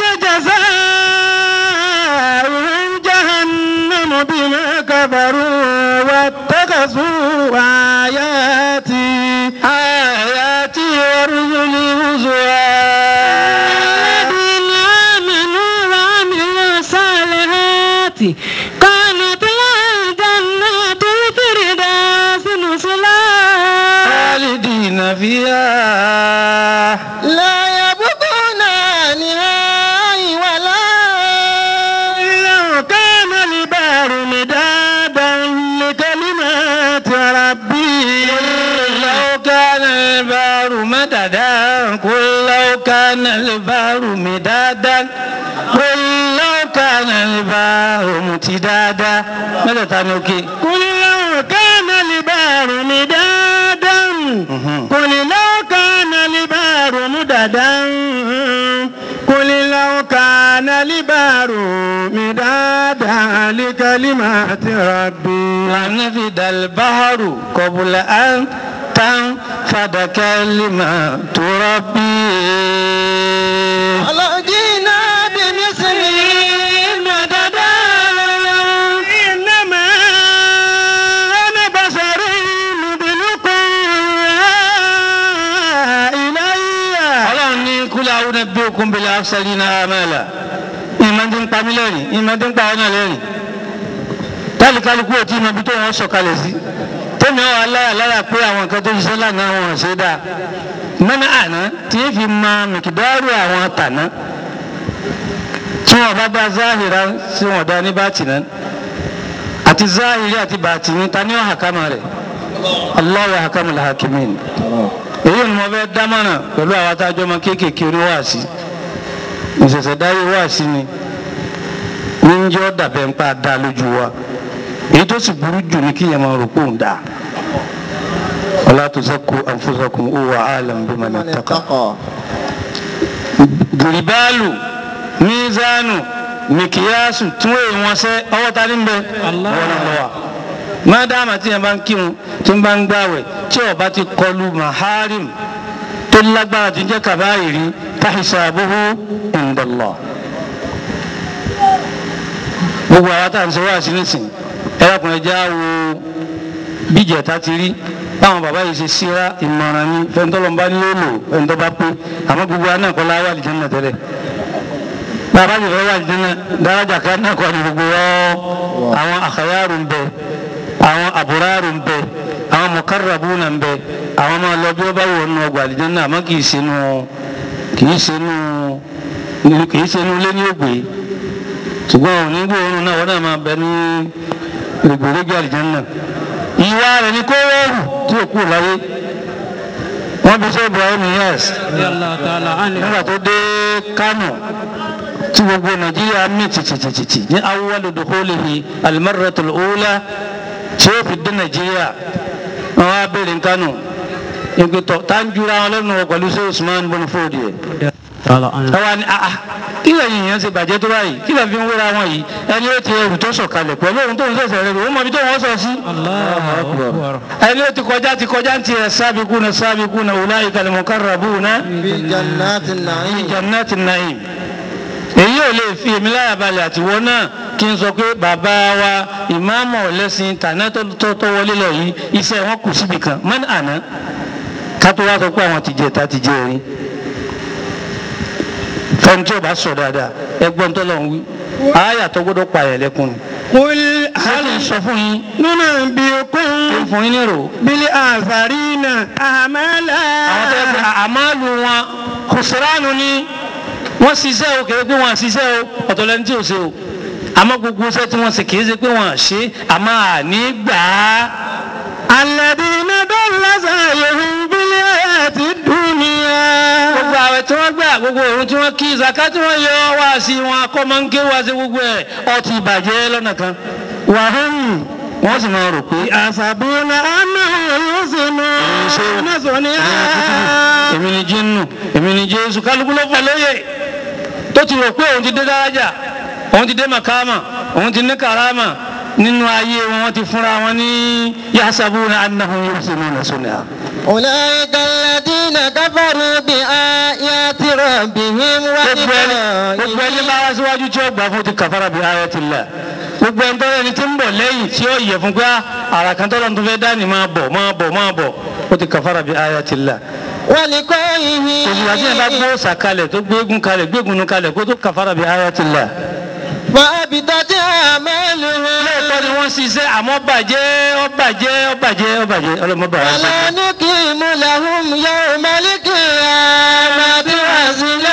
جزاؤهم جهنم بما كفروا واتخذوا آياتي آياتي ورسلي هزوا الذين آمنوا وعملوا الصالحات كانت لهم جنات الفردوس نزلا خالدين فيها لا يبغون عنها ولا لو كان البحر مدادا لكلمات ربي لو كان البحر مددا قل لو كان البحر مدادا قل لو كان البحر متدادا ماذا تنوكي قل لو كان البحر مدادا قل لو كان البحر مددا قل لو كان البحر مدادا لكلمات ربي لنفد البحر قبل أن تنفد كلمة ربي ولو جئنا بمثله مددا إنما أنا بشر مثلكم إلي ọlọ́run ní kúlẹ̀ àwọn ẹbí okun bẹ̀rẹ̀ afṣẹ́lì náà àmàlà ìmọ̀ tí ń pa mí lẹ́rìn ìmọ̀ tí ń pa ọ́nà lẹ́rìn táàlì kálukú ò tí ì mọ ibi tó wọ́n sọ̀kalẹ̀ sí tẹ́mi ọ̀ aláyà láyà pé àwọn nǹkan tó ṣiṣẹ́ lánàá wọn ò ṣe dáa mẹ́nà àná tí ń fi mọ mìkìdárù àwọn tàná tí wọ́n bá bá záhìrá sí wọn dá ní bátìná àti záhìrí àti bàtìní ta ní ọ̀hàkámà rẹ̀ Allahu ahkamul hakimin èyí ni mo fẹ́ dámọ̀nà pẹ̀lú àwọn atájọ́ ọmọ kéékèèké oníwàásí ìṣẹ̀ṣẹ̀ dáyé wàásí ni ní ń jẹ́ ọ̀dàbẹ̀ ń pa dá lójú wa èyí tó sì burú jù ní kíyàn máa rò pé òun dà wala tuzakku anfusakum huwa a'lamu biman من ittaqa. اتقى gìrìbáàlù mízánù mìkìyàsù tí wọ́n èèyàn sẹ́ ọwọ́ ta ní bẹ ọwọ́ náà lọ́wọ́ má dáàmà tí yẹn bá ń kírun tí ń bá ń gbàwẹ̀ tí ó bá ti kọlu maharim tó lágbára tí ń jẹ́ kàbáyìrí tahisabuhu indallah gbogbo àwọn tá à ń sọ wá sí nísìn ẹlẹ́kùnrin já wo bíjẹ̀ta ti rí báwọn bàbá yìí ṣe síra ìmọ̀ràn ni fẹ́ntọ́lọ́mbá ní ó lò fẹ́ntọ́ bá pé àmọ́ gbogbo aná kọ́ láwà lìjẹ́ náà tẹ́lẹ̀ bàbá yìí fẹ́ wà lìjẹ́ náà dáradà ká náà kọ́ ni gbogbo wọn àwọn àkàyàrò ń bẹ àwọn àbúrárò ń bẹ àwọn mọ̀kárabù náà ń bẹ àwọn máa lọ bí ó bá wọ̀ nù ọgbà lìjẹ́ náà àmọ́ kì í ṣe nù kì í ṣe nù kì í ṣe nù lé ní ògbé ṣùgbọ́n òní gbòòrùn náà wọ́n náà máa bẹ ní rògbòrògbò àlìjánná ìwà rẹ̀ ní kó rọrùn tí ò kú láyé wọ́n bí sọ Ibrahim Niyas nígbà tó dé Kánò tí gbogbo Nàìjíríà mí tìtìtìtì ní awwalu dukhulihi al-marratul ula tí ó fi dé Nàìjíríà wọ́n wá bèrè ní Kánò ìgbìtọ̀ tá ń jura wọn lẹ́nu pẹ̀lú sí Usman bin Fodi ẹ̀ àwa ni ah kí lẹ́yìn yẹn ṣe bàjẹ́ tó báyìí kí lẹ́yìn fi ń wéra wọn yìí ẹni ó ti ẹrù tó sọ̀kalẹ̀ pẹ̀lú ohun tó ń sẹ̀sẹ̀ rẹ̀ ó mọ ibi tó wọ́n sọ sí. ẹni ó ti kọjá ti kọjá ń tiẹ̀ sábìkúnà sábìkúnà ulaika al-muqarrabuna في جنات fi النعيم jannati na'im. èyí ò lè fi èmi láyà balẹ̀ àtiwọ́ náà kí n sọ pé bàbá wa ìmáàmù ọ̀lẹ́sìn tàná tó tó wọlé lọ yìí iṣẹ́ wọn kù síbi kan mọ́ni àná ká tó wá sọ pé àwọn ti jẹ ta ti jẹ erin fẹ́ni tí o bá sọ dáadáa ẹgbọ́n tó lọ́n wí àyà tó gbọ́dọ̀ pa ẹ̀ lẹ́kùn ni. قل hali هل sọ fún yín ننبئكم ó fún yín nírò بالآخرين أعمالا àwọn tó yẹ kó àmàlù wọn kùsùránù ni wọ́n ṣiṣẹ́ o kéré pé wọ́n ṣiṣẹ́ o ọ̀tọ̀ lẹni tí ò ṣe o àmọ́ gbogbo iṣẹ́ tí wọ́n ṣe kì í ṣe pé wọ́n ṣe àmọ́ àní gbà á. الذين ضل سعيهم في الحياة الدنيا gbogbo àwẹ̀ tí wọ́n gbà gbogbo òun tí wọ́n kí zaka tí wọ́n yọ wá sí wọn akọ́mọ́nké wá sí gbogbo ẹ̀ ọtí ìbàjẹ́ lọ́nà kan. وهم wọ́n sì máa rò pé يحسبون أنهم يحسنون صنعا èmi ni jinnu èmi ni jésù kálukú ló fà lóye tó ti rò pé òun ti dé dárájà òun ti dé makama òun ti ní karama nínú ayé wọn wọ́n ti fúnra wọn ní yasabuna annahum yuhsinuna sun'a. أولئك الذين كفروا بآيات ربهم gbogbo ẹni gbogbo ẹni bá wá síwájú tí ó gbà fún ti kàfàrà bí ayatillah gbogbo ẹni tọ́lá ẹni tí ń bọ̀ lẹ́yìn tí ó yẹ fún pé ara kan tọ́lá tó fẹ́ dání máa bọ̀ máa bọ̀ máa bọ̀ ó ti kàfàrà bí ayatillah. ولقائه òṣùwà tí yẹn bá gbó sàkalẹ̀ tó gbégun kalẹ̀ gbégun kalẹ̀ kó tó kàfàrà bí ayatillah. فأبدت أعمالهم lóòótọ́ ni wọ́n ṣiṣẹ́ àmọ́ bàjẹ́ ó bàjẹ́ ó bàjẹ́ ó bàjẹ́ ọlọ́mọba wa ولا sọ. نقيم لهم يوم القيامة وزنا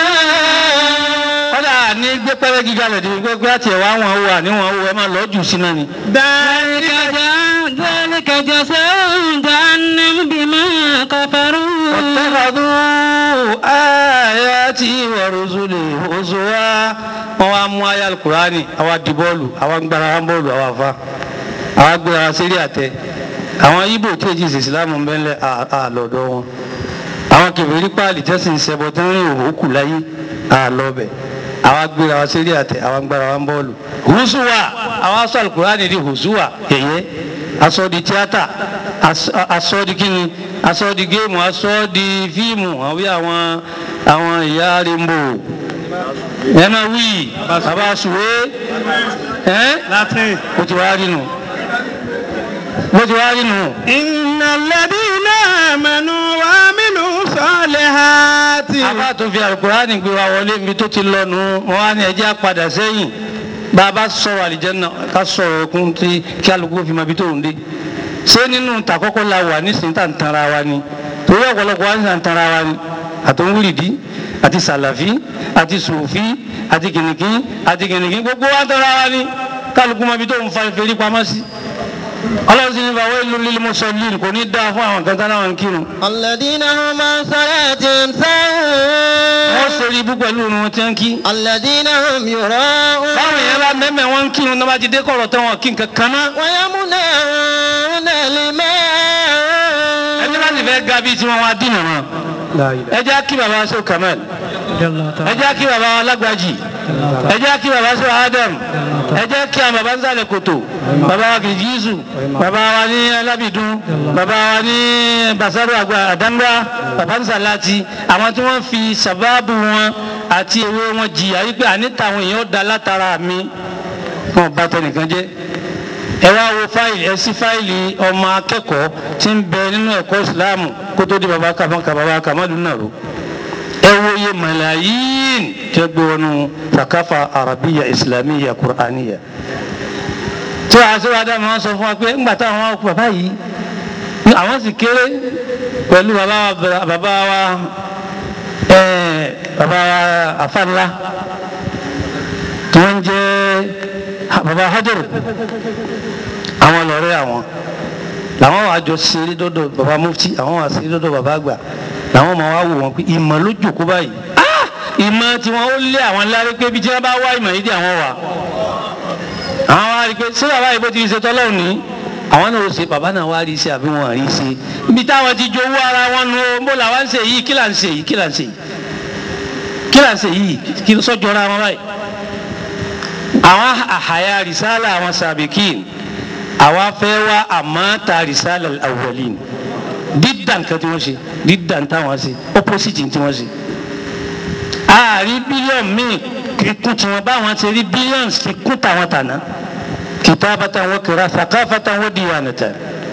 kọ́dà ní gbé pẹ́rẹ́ gíga lẹ̀ ní gbé àti ẹ̀wà àwọn owó àníwọ̀n owó ẹ̀ máa lọ́ọ́ jù sí náà ni. ذلك جزاء ذلك جزاء جهنم بما كفروا واتخذوا آياتي ورسلي هزوا wọ́n wá mú ayé alukurani àwa di bọ́ọ̀lù àwa ń gbára wọn bọ́ọ̀lù àwa fa àwa gbé ara sírí àtẹ àwọn ibo tí èjì ìsìn ìsìlámù ń bẹ́ńlẹ̀ àlọ́dọ̀ wọn àwọn kèfèrí páàlì tẹ́sí ń ṣẹbọ tí wọ́n rí òwò kù láyé àlọ́bẹ̀ àwa gbé ara sírí àtẹ àwa ń gbára wọn bọ́ọ̀lù hùsùwà àwa sọ alukurani di hùsùwà yẹ̀yẹ́ aṣọ di tíátà aṣọ- aṣọ di kíni aṣọ di géèmù aṣọ di fíìmù àwọn bí àwọn àwọn ìyá rainbow ẹ máa wí bàbá sùwé ẹ Latin. bó ti wá rí nù bó ti wá rí nù إن الذين آمنوا وعملوا الصالحات àbá tó fi alukurani gbé wa wọlé mi tó ti lọnu wọn á ní ẹjẹ àpadà sẹ́yìn bàbá sọ̀rọ̀ àlìjẹnà ká sọ̀rọ̀ ẹkún tí kí alùpùpù fi máa bí tóun dé ṣé nínú tàkọ́kọ́ la wà nísìnyí tá à ń tanra wa ni torí ọ̀pọ̀lọpọ̀ wa ń sàn tanra wa ni àtọ̀wúrìdí àti sàlàfí àti sùfí àti kìnìkì àti kìnìkì gbogbo wa ń tanra wa ni kálukú máa bí tóun fa ìfèrí pamọ́ sí ọlọ́run sì ní bàwọ́ ìlú lílu mọ́sọ̀lì kò ní dáa fún àwọn kan tán láwọn kírun الذين هم عن صلاتهم wọ́n ساهون ṣe rí ibú pẹ̀lú irun wọn tí wọ́n ń kí. الذين هم يراءون báwo yẹn bá mẹ́mẹ́ wọn ń kírun náà bá ti dé kọ̀rọ̀ tán wọn kí nǹkan kan náà. ويمنعون الماء ẹni bá sì fẹ́ ga bíi tiwọn wọn á dínà wọn. ẹ jẹ́ kí baba sọ kamal ẹ jẹ́ kí baba alágbàjì ẹ jẹ́ kí baba sọ adam ẹ jẹ́ kí àwọn baba ń sàlẹ̀ kòtò baba wa kìí jísù baba wa ní alábìdún baba wa ní basaru àgbà àdángbà baba ń sàláti àwọn tí wọ́n fi sàbáàbù wọn àti ewé wọn jìyà wípé àní tàwọn èèyàn da látara mi wọn bá tẹnìkan jẹ́ ẹ wá wo fáìlì ẹ sí fáìlì ọmọ akẹ́kọ̀ọ́ tí ń bẹ nínú ẹ̀kọ́ ìsìláàmù kó tó di baba kàmọ́kà baba kàmọ́lù náà ro ẹ wo iye màláyín tí ó gbé wọnú sàkáfà arabiya islamiyya qur'aniya tí wàá sí wàá dáhùn wọn sọ fún wa pé ńgbà táwọn wá kú bàbá yìí ní àwọn sì kéré pẹ̀lú bàbá wa bàbá wa ẹ bàbá wa àfàlà tí wọ́n ń jẹ́ bàbá hajaru àwọn lọ́rẹ́ àwọn làwọn wàá jọ ṣeré dọ́dọ̀ bàbá mufti àwọn wàá ṣeré dọ́dọ̀ bàbá àgbà làwọn máa wá wò wọn pé ìmọ̀ ló jòkó báyìí ah ìmọ̀ tí wọ́n ó lé àwọn lárí pé bí tí wọ́n bá wá ìmọ̀ yìí dé àwọn wà àwọn wá rí i pé ṣé bàbá yìí bó ti ṣe tọ́lọ́run ní àwọn náà ó ṣe bàbá náà wá rí i ṣe àbí wọn rí i ṣe ibi táwọn ti jowó ara wọn nu o bó làwọn ń ṣe yìí kí là ń ṣe yìí kí là ń ṣe yìí kí là ń ṣe yìí kí sọ́jọ́ra wọn báyìí àwọn àhàyà rìsálà àwọn sàbìkìn àwa fẹ́ wá àmọ́ta rìsálà àwọ̀lìn dídà nǹkan tí wọ́n ṣe dídà ń táwọn ṣe opposite tí wọ́n ṣe. ààrí bílíọ̀nù míì kíkún tí wọ́n báwọn ṣe rí bílíọ̀nù kíkún táwọn tàná kìtàbàtà wọn kìrà sàkáfàtà wọn dìwànàtà.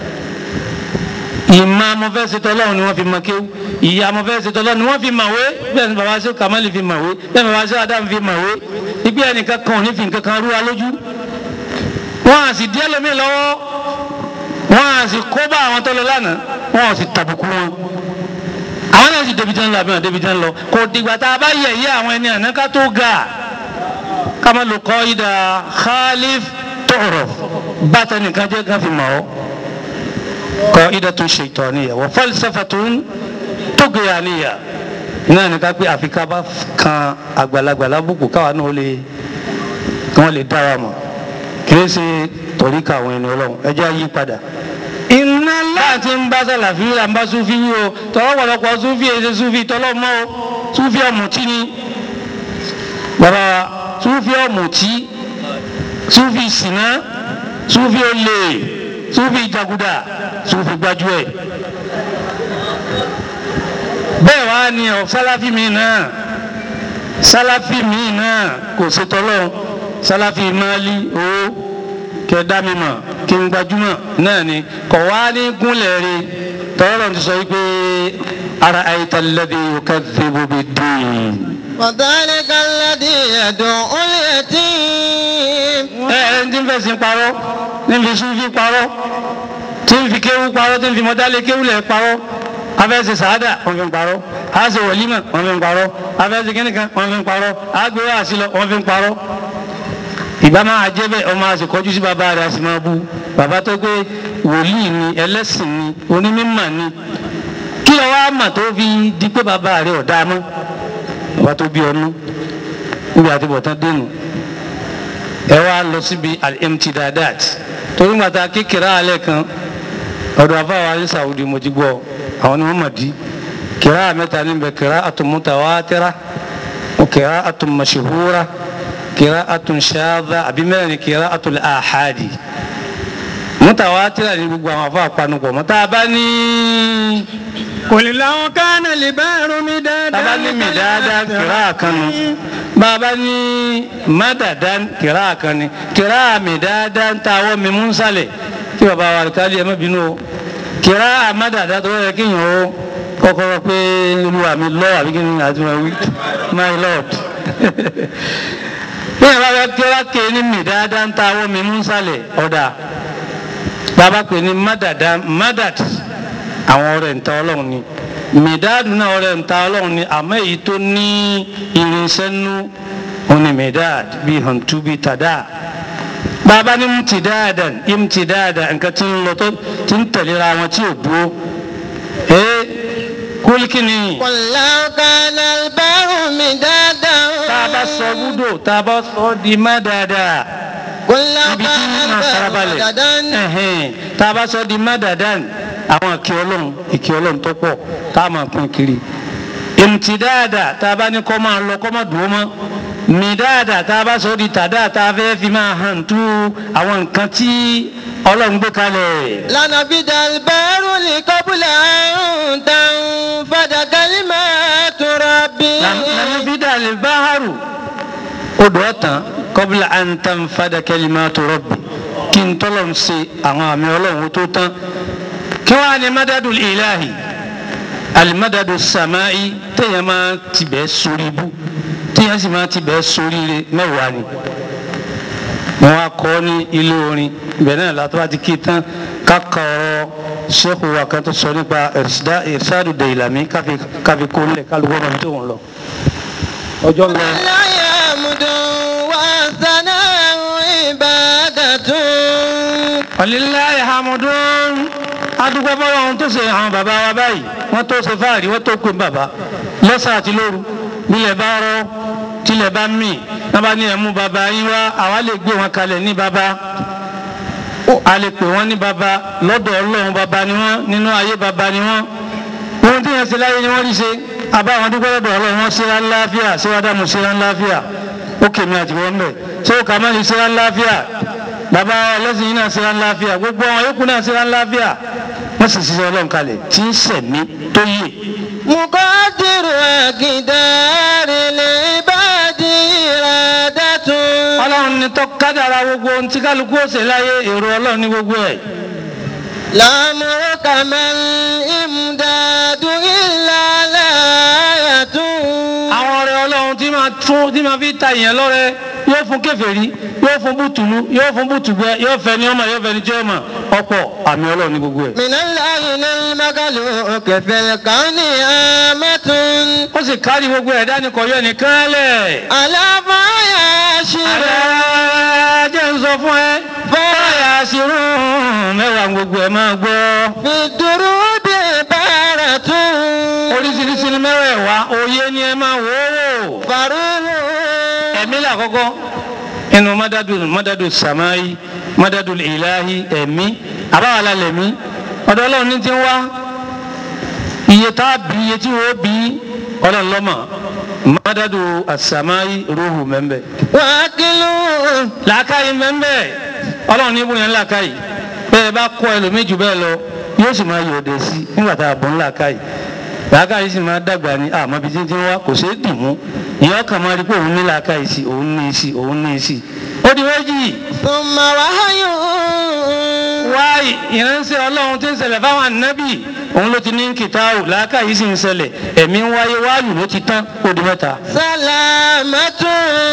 ìmọ̀ amọ̀fẹ́sẹ̀tọ̀ ọlọ́run ni wọ́n fi mọ kéwú ìyá amọ̀fẹ́sẹ̀tọ̀ ọlọ́run ni wọ́n fi mọ̀wé bẹ́ẹ̀ ni bàbá sọ kàmáàlì fi mọ̀wé bẹ́ẹ̀ ni bàbá sọ adam fi mọ̀wé ìgbé ẹnìkan kan ò ní fi nǹkan kan rú wa lójú wọn à sì díẹ̀ lómi lọ́wọ́ wọn à sì kó bá àwọn tó lọ lánàá wọn ò sì tàbùkù wọn àwọn náà sì débi tán lọ àbí wọn débi tán lọ kò dìgbà tá a bá yẹ̀ yẹ́ àwọn ẹni àná ká tó ga ká má lo kọ́ ìdá khalif tọ̀rọ̀ bàtà nìkan jẹ́ ká fi mọ̀ ọ́ kọ́ ìdá tó ṣe ìtọ́ níyà wọ́n falsafa tó ń tó gbéra níyà náà ní ká pé àfi ká bá kan àgbàlagbà lábùkù káwa náà lè kí wọ́n lè dára mọ̀ kì í ṣe tọ̀ríkà àwọn ẹni ọlọ́run ẹjẹ́ yí padà iná láti ń bá sàlàfí là ń bá súfí yí o tọ́lọ́ pọ̀lọpọ̀ súfí èsè súfí tọ́lọ́ mọ́ o súfí ọ̀mùtí ni bàbá wa súfí ọ̀mùtí súfí sìná súfí olè súfí jàgùdà súfí gbájúẹ̀ bẹ́ẹ̀ wá ní ọ sálàfí mi náà sálàfí mi náà kò ṣe tọ́lọ́ sálàfí máàlì owó kẹdá mi mọ̀ kí n gbajúmọ̀ náà ni kọ̀ wá ní gúnlẹ̀ rí tọ́lọ́ ti sọ wípé ara àyíta lẹ́dí yukadhibu bid-din. وذلك الذي يدعو اليتيم ẹ ẹ ní tí ń fẹ̀sìn parọ́ ní fi súnfí parọ́ tí ń fi kéwú parọ́ tí ń fi mọ́tálé kéwú lẹ̀ parọ́ afẹ́sẹ̀ sàádà wọ́n fi ń parọ́ àṣẹ wọ̀límọ̀ wọ́n fi ń parọ́ afẹ́sẹ̀ kínníkan wọ́n fi ń parọ́ àgbéwá àṣìlọ wọ́n fi ń parọ́ ìbá máa jẹ́ bẹ́ẹ̀ ọmọ àsìkọjú sí bàbá rẹ̀ a sì máa bú bàbá tó gbé wòlíì ni ẹlẹ́sìn ni onímọ̀ ni kí ló wá mà tó fi di pé bàbá rẹ̀ ọ̀dá mọ́ bàbá tó bí ọnú níbi àti bọ̀tán dénú ẹ wá lọ síbi al-imtidadat torí gbàtà kékeré alẹ́ kan ọ̀dọ̀ afáwa ní Saudi mo ti gbọ́ àwọn ni wọ́n mọ̀ di kìrá mẹ́ta níbẹ̀ kìrá àtúmùtàwátìrá kìrá àtúmọ̀ṣẹ̀húrá kìrá àtúnṣáàdá àbí mẹ́rin ni kìrá àtúnláàhádì mùtàwátìrá ní gbogbo àwọn afáà panupọ̀ mọ́ tá a bá ní قل لو كان البحر مدادا tá a bá ní mìdáadá kìrá kan nu bá a bá ní mádàdá kìrá kan ni kìrá mìdáadá ń ta àwọn mímú nsàlẹ̀ kí bàbá wa kálí ẹ má bínú o kìrá àmádàdá tó yẹ kéèyàn ó kọ́kọ́rọ́ pé olúwa mi lọ́ àbí kí ni àti wọn wí my lord bí ẹ bá fẹ́ kí wá ké ní mìdáadá ń ta àwọn mímú nsàlẹ̀ ọ̀dà bàbá pè ní mádàdá mádàd àwọn ọ̀rẹ́ ǹta ọlọ́run ni mìdáàdù náà ọ̀rẹ́ ǹta ọlọ́run ni àmọ́ èyí tó ní irinṣẹ́ nú òní mìdáàd bíi hàntú bíi tàdá bàbá ní mùtìdáàdà ìmùtìdáàdà nǹkan tí ń lọ tó ti ń tẹ̀léra wọn tí ò dúró ee kúlíkìnì قل لو كان البحر مدادا tá a bá sọ búdò tá a bá sọ di má dáadáa قل لو ibi tí كان máa البحر farabalẹ̀ مدادا ẹ̀hẹ́n, tá a bá sọ di mádàdán àwọn ìkẹ́ ọlọ́run ìkẹ́ ọlọ́run tó pọ̀ tá a máa pín kiri ìmùtìdáàdà tá a bá ní kọ́ máa lọ kọ́ máa dùn ó mọ́ mìdáàdà tá a bá sọ di tàdá tá a fẹ́ fi máa hàn tú àwọn nǹkan tí ọlọ́run gbé kalẹ̀. لنفد البحر قبل أن تنفد كلمات ربي nàmífídà lè báhàrù odò ọ̀tàn kọ́bílà àǹtàn fàdà kalimatu rabbi kí n tọ́lọ̀ ń ṣe àwọn àmì ọlọ́run tó tán kí wọ́n á ní mádàdù ìláhì alimádàdù sàmáì téèyàn máa ti bẹ́ẹ̀ sórí ibú téèyàn sì máa ti bẹ́ẹ̀ sórí ire mẹ́wàá ni wọ́n á kọ́ ní ilé orin ibẹ̀ náà látọ́ bá ti kí tán káka ọ̀rọ̀ sẹ́kù wa kan tó sọ nípa ìrìsàdù dèyìlámì káfi kó lẹ̀ kálukọ́ ọmọ tó ń lọ. ọjọ́ ń lọ. لا يمد والثناء عبادة Walillahi hamdun adúgbò bọ́lá ohun tó ṣe àwọn bàbá wa báyìí wọ́n tó ṣe fáàrí wọ́n tó pè bàbá lọ́sàn àti lóru nílẹ̀ bá rọ́ tilẹ̀ bá mì náà bá ní ẹ̀mú bàbá yín wá àwa lè gbé wọn kalẹ̀ ní bàbá a lè pè wọ́n ní bàbá lọ́dọ̀ ọlọ́run bàbá ni wọ́n nínú ayé bàbá ni wọ́n ohun tí yẹn ṣe láyé ni wọ́n rí ṣe àbá àwọn dúpẹ́ lọ́dọ̀ ọlọ́run wọn ṣe rán láàfíà síwájú ṣe rán láàfíà ó kèmí àti wọ́n bẹ̀ ṣé ó kà má lè ṣe rán láàfíà bàbá ọlọ́sìn yìí náà ṣe rán láàfíà gbogbo àwọn yòókù náà ṣe rán láàfíà wọ́n sì ṣiṣẹ́ ọlọ́run kalẹ̀ tí ń sẹ̀mí tó yè مقدر أقدار العباد إرادة ọlọ́run ní tó kádàrá gbogbo ohun tí kálukú ó ṣe láyé èrò ọlọ́run ní gbogbo ẹ̀ لأمرك ما الإمداد إلا الآية àwọn ọ̀rẹ́ ọlọ́run tí máa máa tún tí máa fi ta ìyẹn lọ́rẹ yóò fún kèfèrí yóò fún bùtùlù yóò fún bùtùgbẹ yóò fẹ́ ní ọmọ yóò fẹ́ ní tí ọmọ ọ̀pọ̀ àmì Ọlọ́run ní gbogbo ẹ̀. من العين المخلوق في الكون آمة ó sì kárí gbogbo ẹ̀dá ní kọ̀yọ́ nìkan lẹ̀. على ما يشير jẹ́ ń sọ fún ẹ báyà sí rún mẹ́wàá gbogbo ẹ̀ máa gbọ́. في الدروب بارة oríṣiríṣi ní mẹ́wẹ̀ẹ̀wá òye ni ẹ máa wò ó. فروح ẹ̀mí làkọ́kọ́ inú mọ́dádù mọ́dádù sàmáyí mọ́dádù ìláhí ẹ̀mí àbáwálá lẹ̀mí ọ̀dọ̀ ọlọ́run ní ti ń wá iye tá a bí iye tí wọ́n bí ọlọ́run lọ́mọ mọ́dádù àsàmáyí rúhù mẹ́mbẹ́ وأكل làákàyè mẹ́mbẹ́ ọlọ́run ní ibùyẹn làákàyè bẹ́ẹ̀ bá kọ́ ẹlòmíì jù bẹ́ẹ̀ lọ yóò sì máa yọ̀ọ̀dẹ̀ sí nígbà tá a bọ̀ ń làákàyè làákàyè sì máa dàgbà ní àmọ́ bí títí wá kò ṣeé dì mú ìyá ọkàn máa rí pé òun ní làákàyè sí òun ní sí òun ní sí ó di méjì ثم وحي wá ìránṣẹ́ ọlọ́run tí ń ṣẹlẹ̀ fáwọn ànábì òun ló ti ní kìtáwù làákàyè sì ń ṣẹlẹ̀ ẹ̀mí ń wáyé wáyù ló ti tán ó di mẹ́ta. سلامة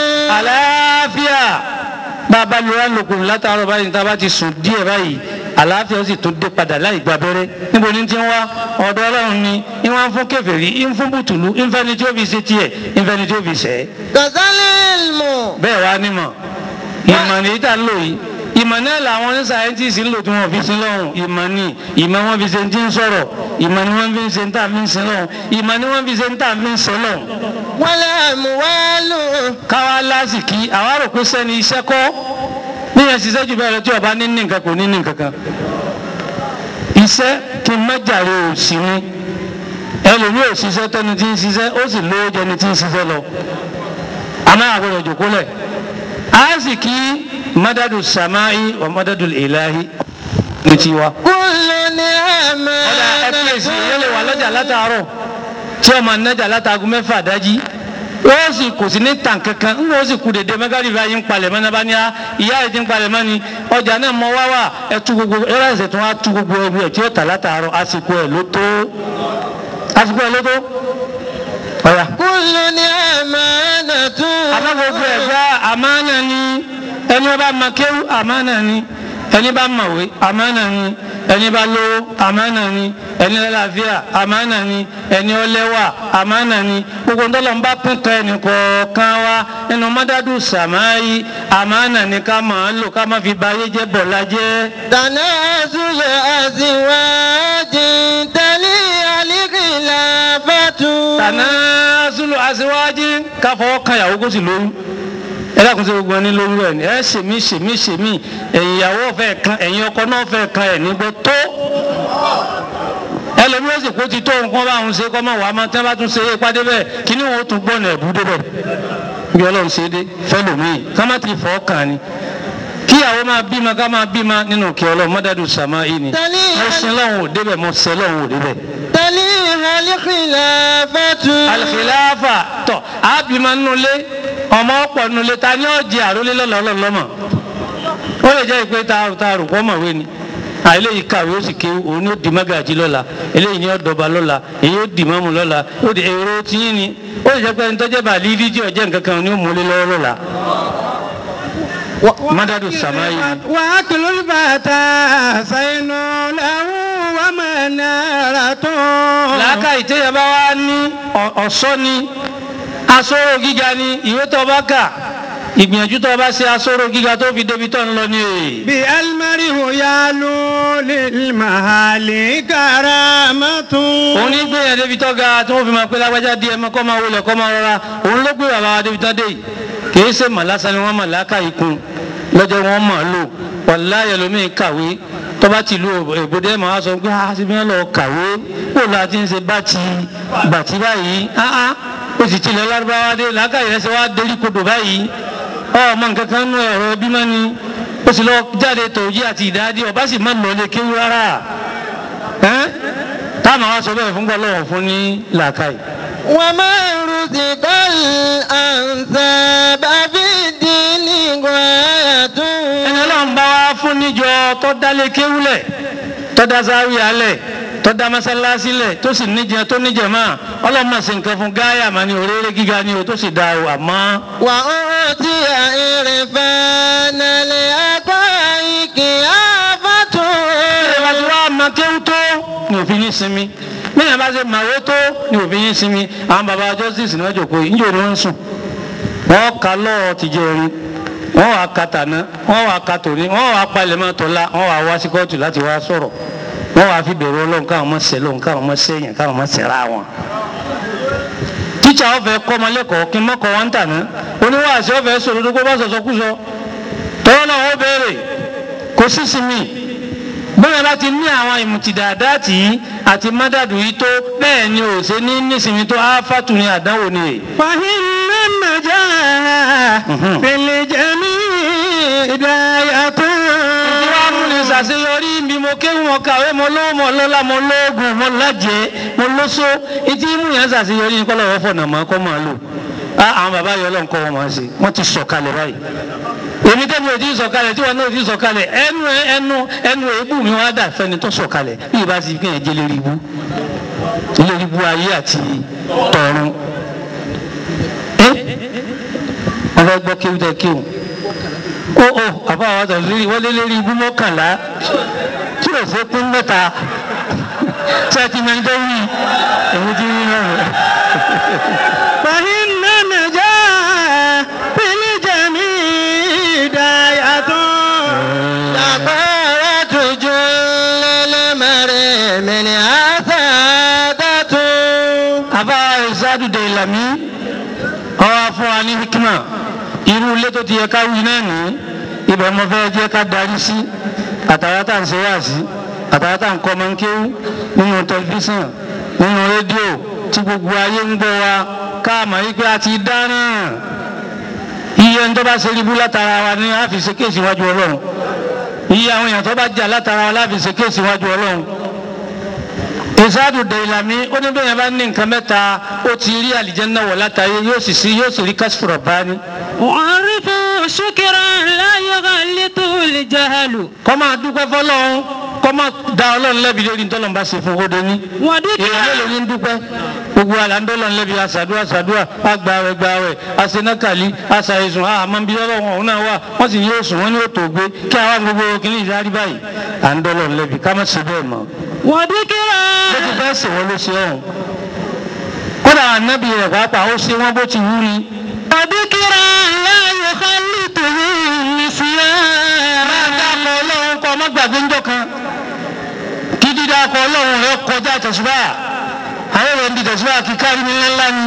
àlàáfíà bàbá lóra lòkùn látàárọ̀ báyìí níta bá ti sùn díẹ̀ báyìí àlàáfíà ó sì tún dé padà láì gba abẹ́rẹ́ níbo ni ti ń wá ọ̀dọ̀ ọlọ́run ni ń wá ń fún kèfèrí ń fún bùtùlù ń fẹ́ni tí ó fi ṣe tiẹ̀ ń fẹ́ni tí ó fi ṣẹ́ كذا العلم bẹ́ẹ̀ wá nímọ̀ ìmọ̀ ní ìta ń lò yìí ìmọ̀ náà làwọn ní sáyẹ́ntìsì ń lò tí wọ́n fi sin lọ́hùn ìmọ̀ ni ìmọ̀ wọn fi ṣe ti ń sọ̀rọ̀ ìmọ̀ ni wọ́n fi ṣe ń tà fi ń sin lọ́hùn ìmọ̀ ni wọ́n fi ṣe ń tà fi ń sin lọ́hùn والأموال káwá lásìkí àwa rò pé sẹ́ni iṣẹ́ kọ́ níyẹn ṣiṣẹ́ jù bẹ́ẹ̀ lọ tí ọba ní ní nǹkan kò ní ní nǹkan kan iṣẹ́ kí n má jàre òsì ni ẹlòmíì ò ṣiṣẹ́ tẹni tí ń ṣiṣẹ́ ó sì lówó jẹni tí ń ṣiṣẹ́ lọ àmọ́ àgbọ̀dọ̀ jòkó lẹ̀ àásìkí mọ́dádù sàmáì wà mọ́dádù ìláhi ní tiwa. كل نعمة ọ̀dà ẹ̀pẹ́sì yẹn lè wà lọ́jà látàárọ̀ tí ọmọ anájà látàgùn mẹ́fà dájí wọ́n sì kò sí ní tàn kankan ń wọ́n sì kú dédé mẹ́gàdì bá yín palẹ̀ mọ́ náà bá ní á ìyá ẹ̀ ti ń palẹ̀ mọ́ ni ọjà náà mọ wá wà ẹ̀ tú gbogbo ẹ̀rọ ẹ̀sẹ̀ tó wá tú gbogbo ẹ̀rù ẹ̀ tí ó tà látàárọ̀ àsìkò ẹ̀ ló tó àsìkò ẹ̀ ló tó ọ̀yà. كل نعمة àmọ́ gbogbo ẹ̀ gbá àmánà ni ẹni bá ma kéwú àmánà ni ẹni bá mọ̀wé àmánà ni ẹni bá lówó àmánà ni ẹni lálàáfíà àmánà ni ẹni ọlẹ́wà àmánà ni gbogbo ńdọ́lọ́ ń bá pín kan ẹnì kọ̀ọ̀kan wa nínú mọ́dádù sàmáyí àmánà ni ká máa lò ká má fi ba ayé jẹ́ bọ̀lá jẹ́. تنازل أزواج تلي الخلافة tanazulu aṣíwájú káfọwọ́ kan ìyàwó kó sì lóyún ẹ dákun sí gbogbo ẹni lóyún ẹ ní ẹ ṣèmí ṣèmí ṣèmí ẹ̀yin ìyàwó fẹ́ kan ẹ̀yin ọkọ náà fẹ́ kan ẹ̀ nígbẹ́ tó ẹlòmíì ó sì kó ti tó nǹkan bá òun ṣe kọ́ mọ̀ wá mọ́ tí wọ́n bá tún ṣe é pàdé bẹ́ẹ̀ kí ni wọ́n ó tún gbọ́nà ẹ̀bú débẹ̀ bí ọlọ́run ṣe dé fẹ́lòmíì ká má ti fọ́ kàn ni kíyàwó máa bímọ ká máa bímọ nínú kí ọlọ́run mọ́dádù sàmá yìí ni تلي mo sin lọ́hùn ò débẹ̀ mo sẹ́ lọ́hùn ò débẹ̀ تلي الخلافة alikilafa tọ abima nulẹ ọmọ ọ̀pọ̀ nulẹ ta ni ọjẹ àrólé lọlọlọmọ ó lè jẹ́ ìpè taaru taaru kọ́ mọ̀wé ni à eléyìí kàwé ó sì ké òun ni ó di mágàjì lọ́la eléyìí ni ó dọba lọ́la èyí ó di mọ́mù lọ́la ó di èrò tiyín ni ó lè jẹ́ pé ẹni tó jẹ́ bàálí fídíò jẹ́ nǹkan kan ni ó múlé lọ́wọ́ lọ́la mádàdù sàmáyé ni. وأكل الفتى زين له ومنارة làákà ìtẹ́yẹ bá wá ní ọ̀- ọ̀ṣọ́ ni asóró gíga ni ìwé tó bá kà ìgbìyànjú tó bá ṣe asóró gíga tó fi débi tó ń lọ ní èyí. بالمرء يعلو للمهال كرامة òun ní gbìyànjú débi tó ga tí wọ́n fi máa pé lágbájá díẹ̀ mọ́ kọ́ máa wọlé kọ́ máa rọra òun ló gbé bàbá wa débi tó dé yìí kì í ṣe màlásà ni wọ́n mọ̀ làákà yìí kun lọ́jọ́ wọn mọ̀ lò wàláyé lómi kàwé tọ́ba ti lu èbúdé màá sọ pé a ti fi hàn lọ kàwé kó la ti ń ṣe bàtì bàtì báyìí ah ah o sì tilẹ̀ lárúbáwá dé làákà yẹn ṣe wá dérí kodò báyìí ọmọ nǹkan kan nú ẹ̀rọ bímọ ni o sì lọ jáde tòjí àti ìdádì ọba sì má lọ lé kéwú rárá ẹ́n táwọn àwọn sọ bẹ́ẹ̀ fún gbọ́lọ́wọ́ fún ní làákàyè. وما رزق الأنساب في الدين غاية ẹni ọlọ́run bá wá fún níjọ tó dálé kéwúlẹ̀ tó dá sáwì alẹ̀ tó dá mọ́sálásí lẹ̀ tó sì níjẹ tó níjẹ máa ọlọ́mọ sì nǹkan fún gáyà mà ní òréré gíga ni o tó sì dá o àmọ́ وأوتي عرفان الحقائق آفة ẹ bá ti wá ma kéwú tó ní òfin yín sinmi bẹ́ẹ̀ bá ṣe màwó tó ní òfin yín sinmi àwọn baba justice ní wọ́n jòkó yìí níjò ni wọ́n ń sùn wọ́n ka lọ́ọ̀ tìjẹ́ orin wọ́n wàá ka tàná wọ́n wàá ka tòní wọ́n wàá palẹ̀ mọ́ tọ́lá wọ́n wàá wá sí kóòtù láti wá sọ̀rọ̀ wọ́n wàá fi bẹ̀rù ọlọ́run káwọn mọ̀ sẹ́ lọ́run káwọn mọ̀ sẹ́yìn káwọn mọ̀ sẹ́ra wọn. tíṣà ọ̀fẹ́ kọ́ ọmọlẹ́kọ̀ọ́ kí n mọ́ kọ́ wọn ń tàná oníwàásí ọ̀fẹ́ sọ̀rọ̀ kó bá sọ̀sọ̀ kú sọ tọ́wọ́ náà wọ́n béèrè kò sí sinmi bẹ́ẹ̀ bá ti ní àwọn ìmùtìdàdáàtì yìí àti mádàdù yìí tó bẹ́ẹ̀ ni ò ṣe ní nísìnyí tó áfàtù ní àdánwò ni èyí. فإن النجاح في الجميع هداية tí wàá mú ní ṣàṣeyọrí bí mo kéwù mo kàwé mo lówó mo lọ́lá mo lóògùn mo lájẹ́ mo lóso etí mú yẹn ṣàṣeyọrí ní kọ́lọ́ wọ́n fọ̀nà mọ́ kọ́ máa lò á àwọn bàbá yọ ọlọ́run kọ́ wọn máa ṣe wọ́n ti sọ̀kalẹ̀ báyìí èmi tẹ́mi ò tí ì sọ̀kalẹ̀ tí wọn náà ò tí ì sọ̀kalẹ̀ ẹnu ẹnu ẹnu èébù mi wọn á dà fẹ́ni tó sọ̀kalẹ̀ bí ìbá ti fi hàn jẹ́ lérí ibú lérí ibú ayé àti tọ̀run ẹ́ wọ́n fẹ́ gbọ́ kéwù tẹ́ kéwù ó ó àbá àwọn àtọ̀ lérí wọ́n lé lérí ibú mọ́kànlá tí ò ṣe pín mẹ́ta tí a ti máa ń dẹ́ wí èmi ti rí náà. فإن النجاح في الجميع هداية كفارة جل المرء من عثادة àbá ìsádùdé ìlàmí ọwọ́ fún wa ní hikima irú ilé tó ti yẹ ká wí náà ní ibẹ̀ mo fẹ́ jẹ́ ká darí sí àtàrà tá à ń ṣe wá sí àtàrà tá à ń kọ́ ọmọ ń kéwú nínú tẹlifíṣàn nínú rédíò tí gbogbo ayé ń gbọ́ wa ká mọ̀ yí pé a ti dáná iye ń tó bá ṣe ríbú látara wa ní a fi ṣe kéèsì wájú ọlọ́run iye àwọn èèyàn tó bá jà látara wa láfi ṣe kéèsì wájú ọlọ́run ìsáàdù dèlàmí ó ní bẹ́ẹ̀ bá ní nǹkan mẹ́ta ó ti rí àlìjẹ́nà wọ̀ látàrí yóò sì sí yóò sì rí kásìfòrò bání. وعرفوا شكرا لا يغلط الجهل kọ́ máa dúpẹ́ fọlọ́run kọ́ máa da ọlọ́run lẹ́bi lórí ntọ́lọ́run bá ṣe fún òde ní. وذكر èèyàn mélòó ní ń dúpẹ́ gbogbo àlàndọ́lọ́run lẹ́bi àṣàdúrà àṣàdúrà àgbàwẹ̀ gbàwẹ̀ àṣenákàlí àṣàìsùn àmọ́bí ọlọ́run ọ̀hún náà wà wọ́n sì ní yóò sùn wọ́n ní yóò tó gbé kí àwọn gbogbo kìíní ìdarí báyìí àndọ́lọ́run lẹ́bi ká má ṣe bẹ́ẹ̀ mọ́. وذكر bó ti fẹ́ sè wọ́n ló ṣe ọ̀hún kódà ànábì rẹ̀ pàápàá ó ṣe wọ́n bó ti wú ni. وذكر لا يخلطه النسيان máa dákọ̀ ọlọ́run kọ́ ọmọ gbàgbé ńjọ kan kí dídákọ̀ ọlọ́run rẹ kọjá tẹ̀síbà àwọn èèyàn di tẹ̀síbà kí kárí ní ńlá ni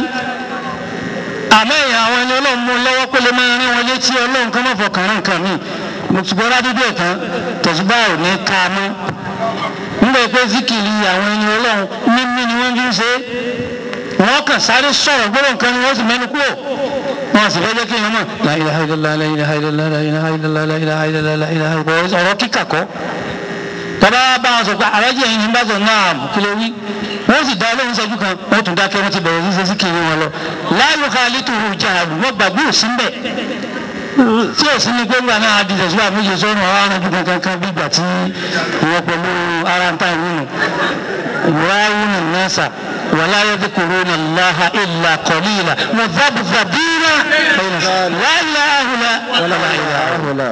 àmọ́ èèyàn àwọn ẹni ọlọ́run mú lọ́wọ́ pé lè máa rí wọn létí ọlọ́run kan mọ̀ fọkàn rán nǹkan mi mo ti gbọ́ ládùúgbò ẹ̀ tán tẹ̀síbà ò ní ká a mọ́ nígbà pé zikiri àwọn ẹni ọlọ́run mímí ni wọ́n fi ń ṣe é wọ́n kàn sáré sọ̀rọ̀ gbọ́dọ̀ nǹkan ni wọ́n sì mẹ́nu kúrò wọ́n sì fẹ́ jẹ́ kí èèyàn mọ̀ la ilaha illallah la ilaha illallah la ilaha illallah la ilaha illallah la ilaha illallah ọ̀rọ̀ kíkà kọ́ tọ́ba bá wọn sọ pé alájí ẹ̀yin ní bá sọ náà kí ló wí wọ́n sì dá olóhùn ṣẹ́jú kan wọ́n tún dákẹ́ wọ́n ti bẹ̀rẹ̀ sí sí kiri wọn lọ la yukhalituhu jahlu wọ́n gbàgbé òsín bẹ̀ tí òsì ní pé ńgbà náà di tẹ̀síwá méje sọ́run àwọn arìnrìn kankan kan bí ìgbà tí ìwọ pẹ̀lú ara ń ta ìwúnù ìwúráwùnù nasa wàlá yadhkuruna Allaha illa qalila mudhabdhabina la ilaha illa wala la ilaha illa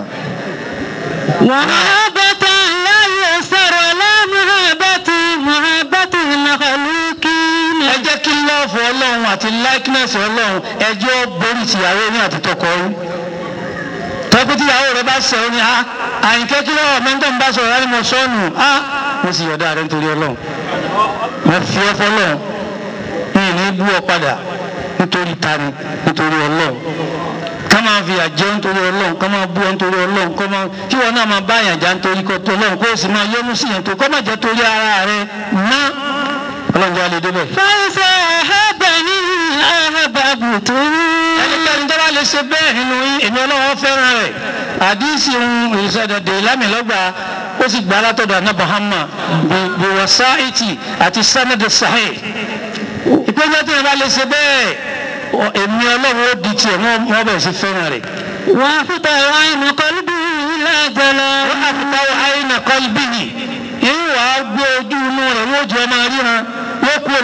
ومحبة لا يسر ولا محبة محبة المخلوقين ẹ jẹ́ kí lọ́ọ̀fù ọlọ́run àti likeness ọlọ́run ẹjọ́ borí tìyàwó ní àti tọkọ ọ̀run tọ́kù tíyàwó rẹ bá ṣẹ̀ ọ́ ni a àyìnkẹ́ kí lọ́wọ́ mẹ́ńtọ́ ń bá sọ̀rọ̀ láti mọ sọ́ọ̀nù a mo sì yọ̀dá rẹ nítorí ọlọ́run mo fi ọ́ fọlọ́run mi ì ní bú ọ padà nítorí tani nítorí ọlọ́run ká máa fi àjẹ́ nítorí ọlọ́run ká máa bú ọ nítorí ọlọ́run kọ́ máa kí wọn náà máa bá àyànjá nítorí kọ́ tó ọlọ́run kó o sì máa yọ́nú sí yẹn tó kọ́ máa jẹ́ torí ara rẹ ná ọlọ́run jẹ́ alẹ́ débẹ̀. فإذا أحبني أحببته ẹnikẹ́ni tó bá lè ṣe bẹ́ẹ̀ nínú yín èmi ọlọ́wọ́ fẹ́ràn rẹ̀ àdísì ohun ìṣẹ̀dẹ̀dẹ̀ ìlàmìlọ́gbà ó sì gbà látọ̀dọ̀ àná Muhammad bí wasaiti àti sanad sahih ìpínlẹ̀ tó yẹ bá lè ṣe bẹ́ẹ̀ ọ- èmi ọlọ́wọ́ ó di tiẹ̀ wọ́n wọ́n bẹ̀rẹ̀ sí fẹ́ràn rẹ̀. وأفتح عين قلبي إلى جلال wọ́n á fi táwọn àyìnà kọ́lbìnì yìí wà á gbé ojú inú rẹ̀ wọ́n jẹ́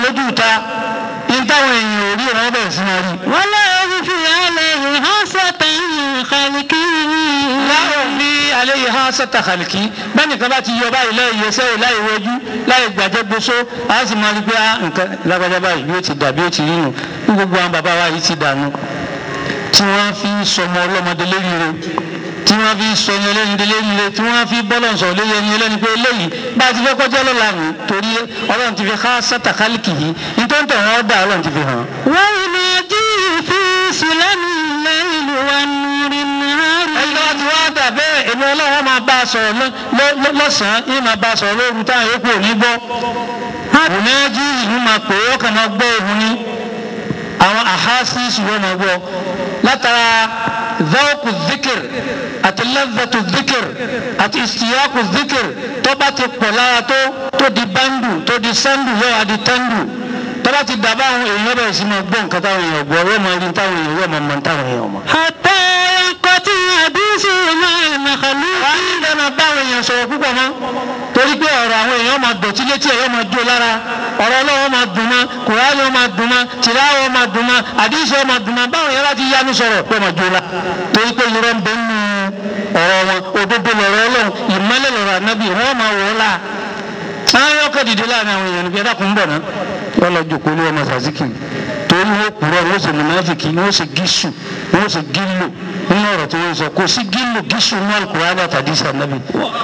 lójú ta ní táwọn èèyàn ò rí ìran bẹ̀rẹ̀ sí máa rí. ولا يخفي عليه حسة خلقه láwọn ní alẹ́ yìí hàn sẹ́tà kàlìkì bẹ́ẹ̀ nìkan bá ti yọ báyìí lẹ́yìn yẹsẹ́ ò láì wọjú láì gbàjẹ́ gbóso a sì máa rí pé á nǹkan lágbájá báyìí yóò ti dà bí ó ti rí nù bí gbogbo àwọn bàbá wa yìí ti dànù tí wọ́n fi ń sọmọ ọlọ́mọdé léríire tí wọ́n fi ń sọ ẹni ẹlẹ́ni léríire tí wọ́n fi bọ́lọ̀ sọ lé ẹni ẹlẹ́ni pé eléyìí bá a ti fẹ́ kọjá lọ́la nù torí ọlọ́run ti fi hàn sẹ́tà kàlìkì yìí nítorí tẹ̀ wọ́n dà ọlọ́run ti fi hàn. ويناديه في سلم الليل والنور النهار ẹni tó bá ti wá dà bẹ́ẹ̀ èmi ọlọ́run máa bá a sọ̀rọ̀ lọ- lọ- lọ́sàn-án yìí máa bá a sọ̀rọ̀ lóru táwọn yòókù ò ní gbọ́. àbùnájí ìlú máa pè é ọkàn máa gbọ́ òun ní àwọn àhásí ìṣòro máa gbọ́ látara záwọ́kù zikir àti lẹ́fẹ̀tù zikir àti ìsìyàkù zikir tó bá ti pọ̀ lára tó tó di bándù tó di sándù yóò wá di tándù tó bá ti dàbá àwọn èèyàn bẹ̀rẹ̀ sí máa gbọ́ nǹkan táwọn èèyàn gbọ́ yóò máa rí táwọn èèyàn yóò máa mọ táwọn èèyàn mọ̀. حتى ينقطع حديثه مع المخلوق wàá ní dáná báwọn èèyàn sọ̀rọ̀ púpọ̀ mọ́ torí pé ọ̀rọ̀ àwọn èèyàn máa dọ̀tí létí ẹ̀ yóò máa jó lára ọ̀rọ̀ ọlọ́wọ́ máa dùn mọ́ kùránì ó máa dùn mọ́ tìláwọ́ máa dùn mọ́ àdìsí ó máa dùn mọ́ báwọn èèyàn láti yánu sọ̀rọ̀ pé máa jó la torí pé irọ́ ń bẹ nínú ọ̀rọ̀ wọn òdodo lọ̀rọ̀ ọlọ́run ìmọ́lẹ̀ lọ̀rọ̀ ànábì wọ́n máa wọ̀ ọ́ la àwọn yóò kọ́ dìde láàrin àwọn èèyàn níbi ẹ̀dá kún bọ̀ náà wọ́n lọ jòkó ní ọmọ sàzíkì torí wọ́n kúrọ̀ wọ́n sì mùnáfìkì wọ́n sì gíṣù wọ́n sì gílò nínú ọ̀rọ̀ tí wọ́n sọ kò sí gílò gíṣù ní Al-Qur'ani àtàdé sànàbì.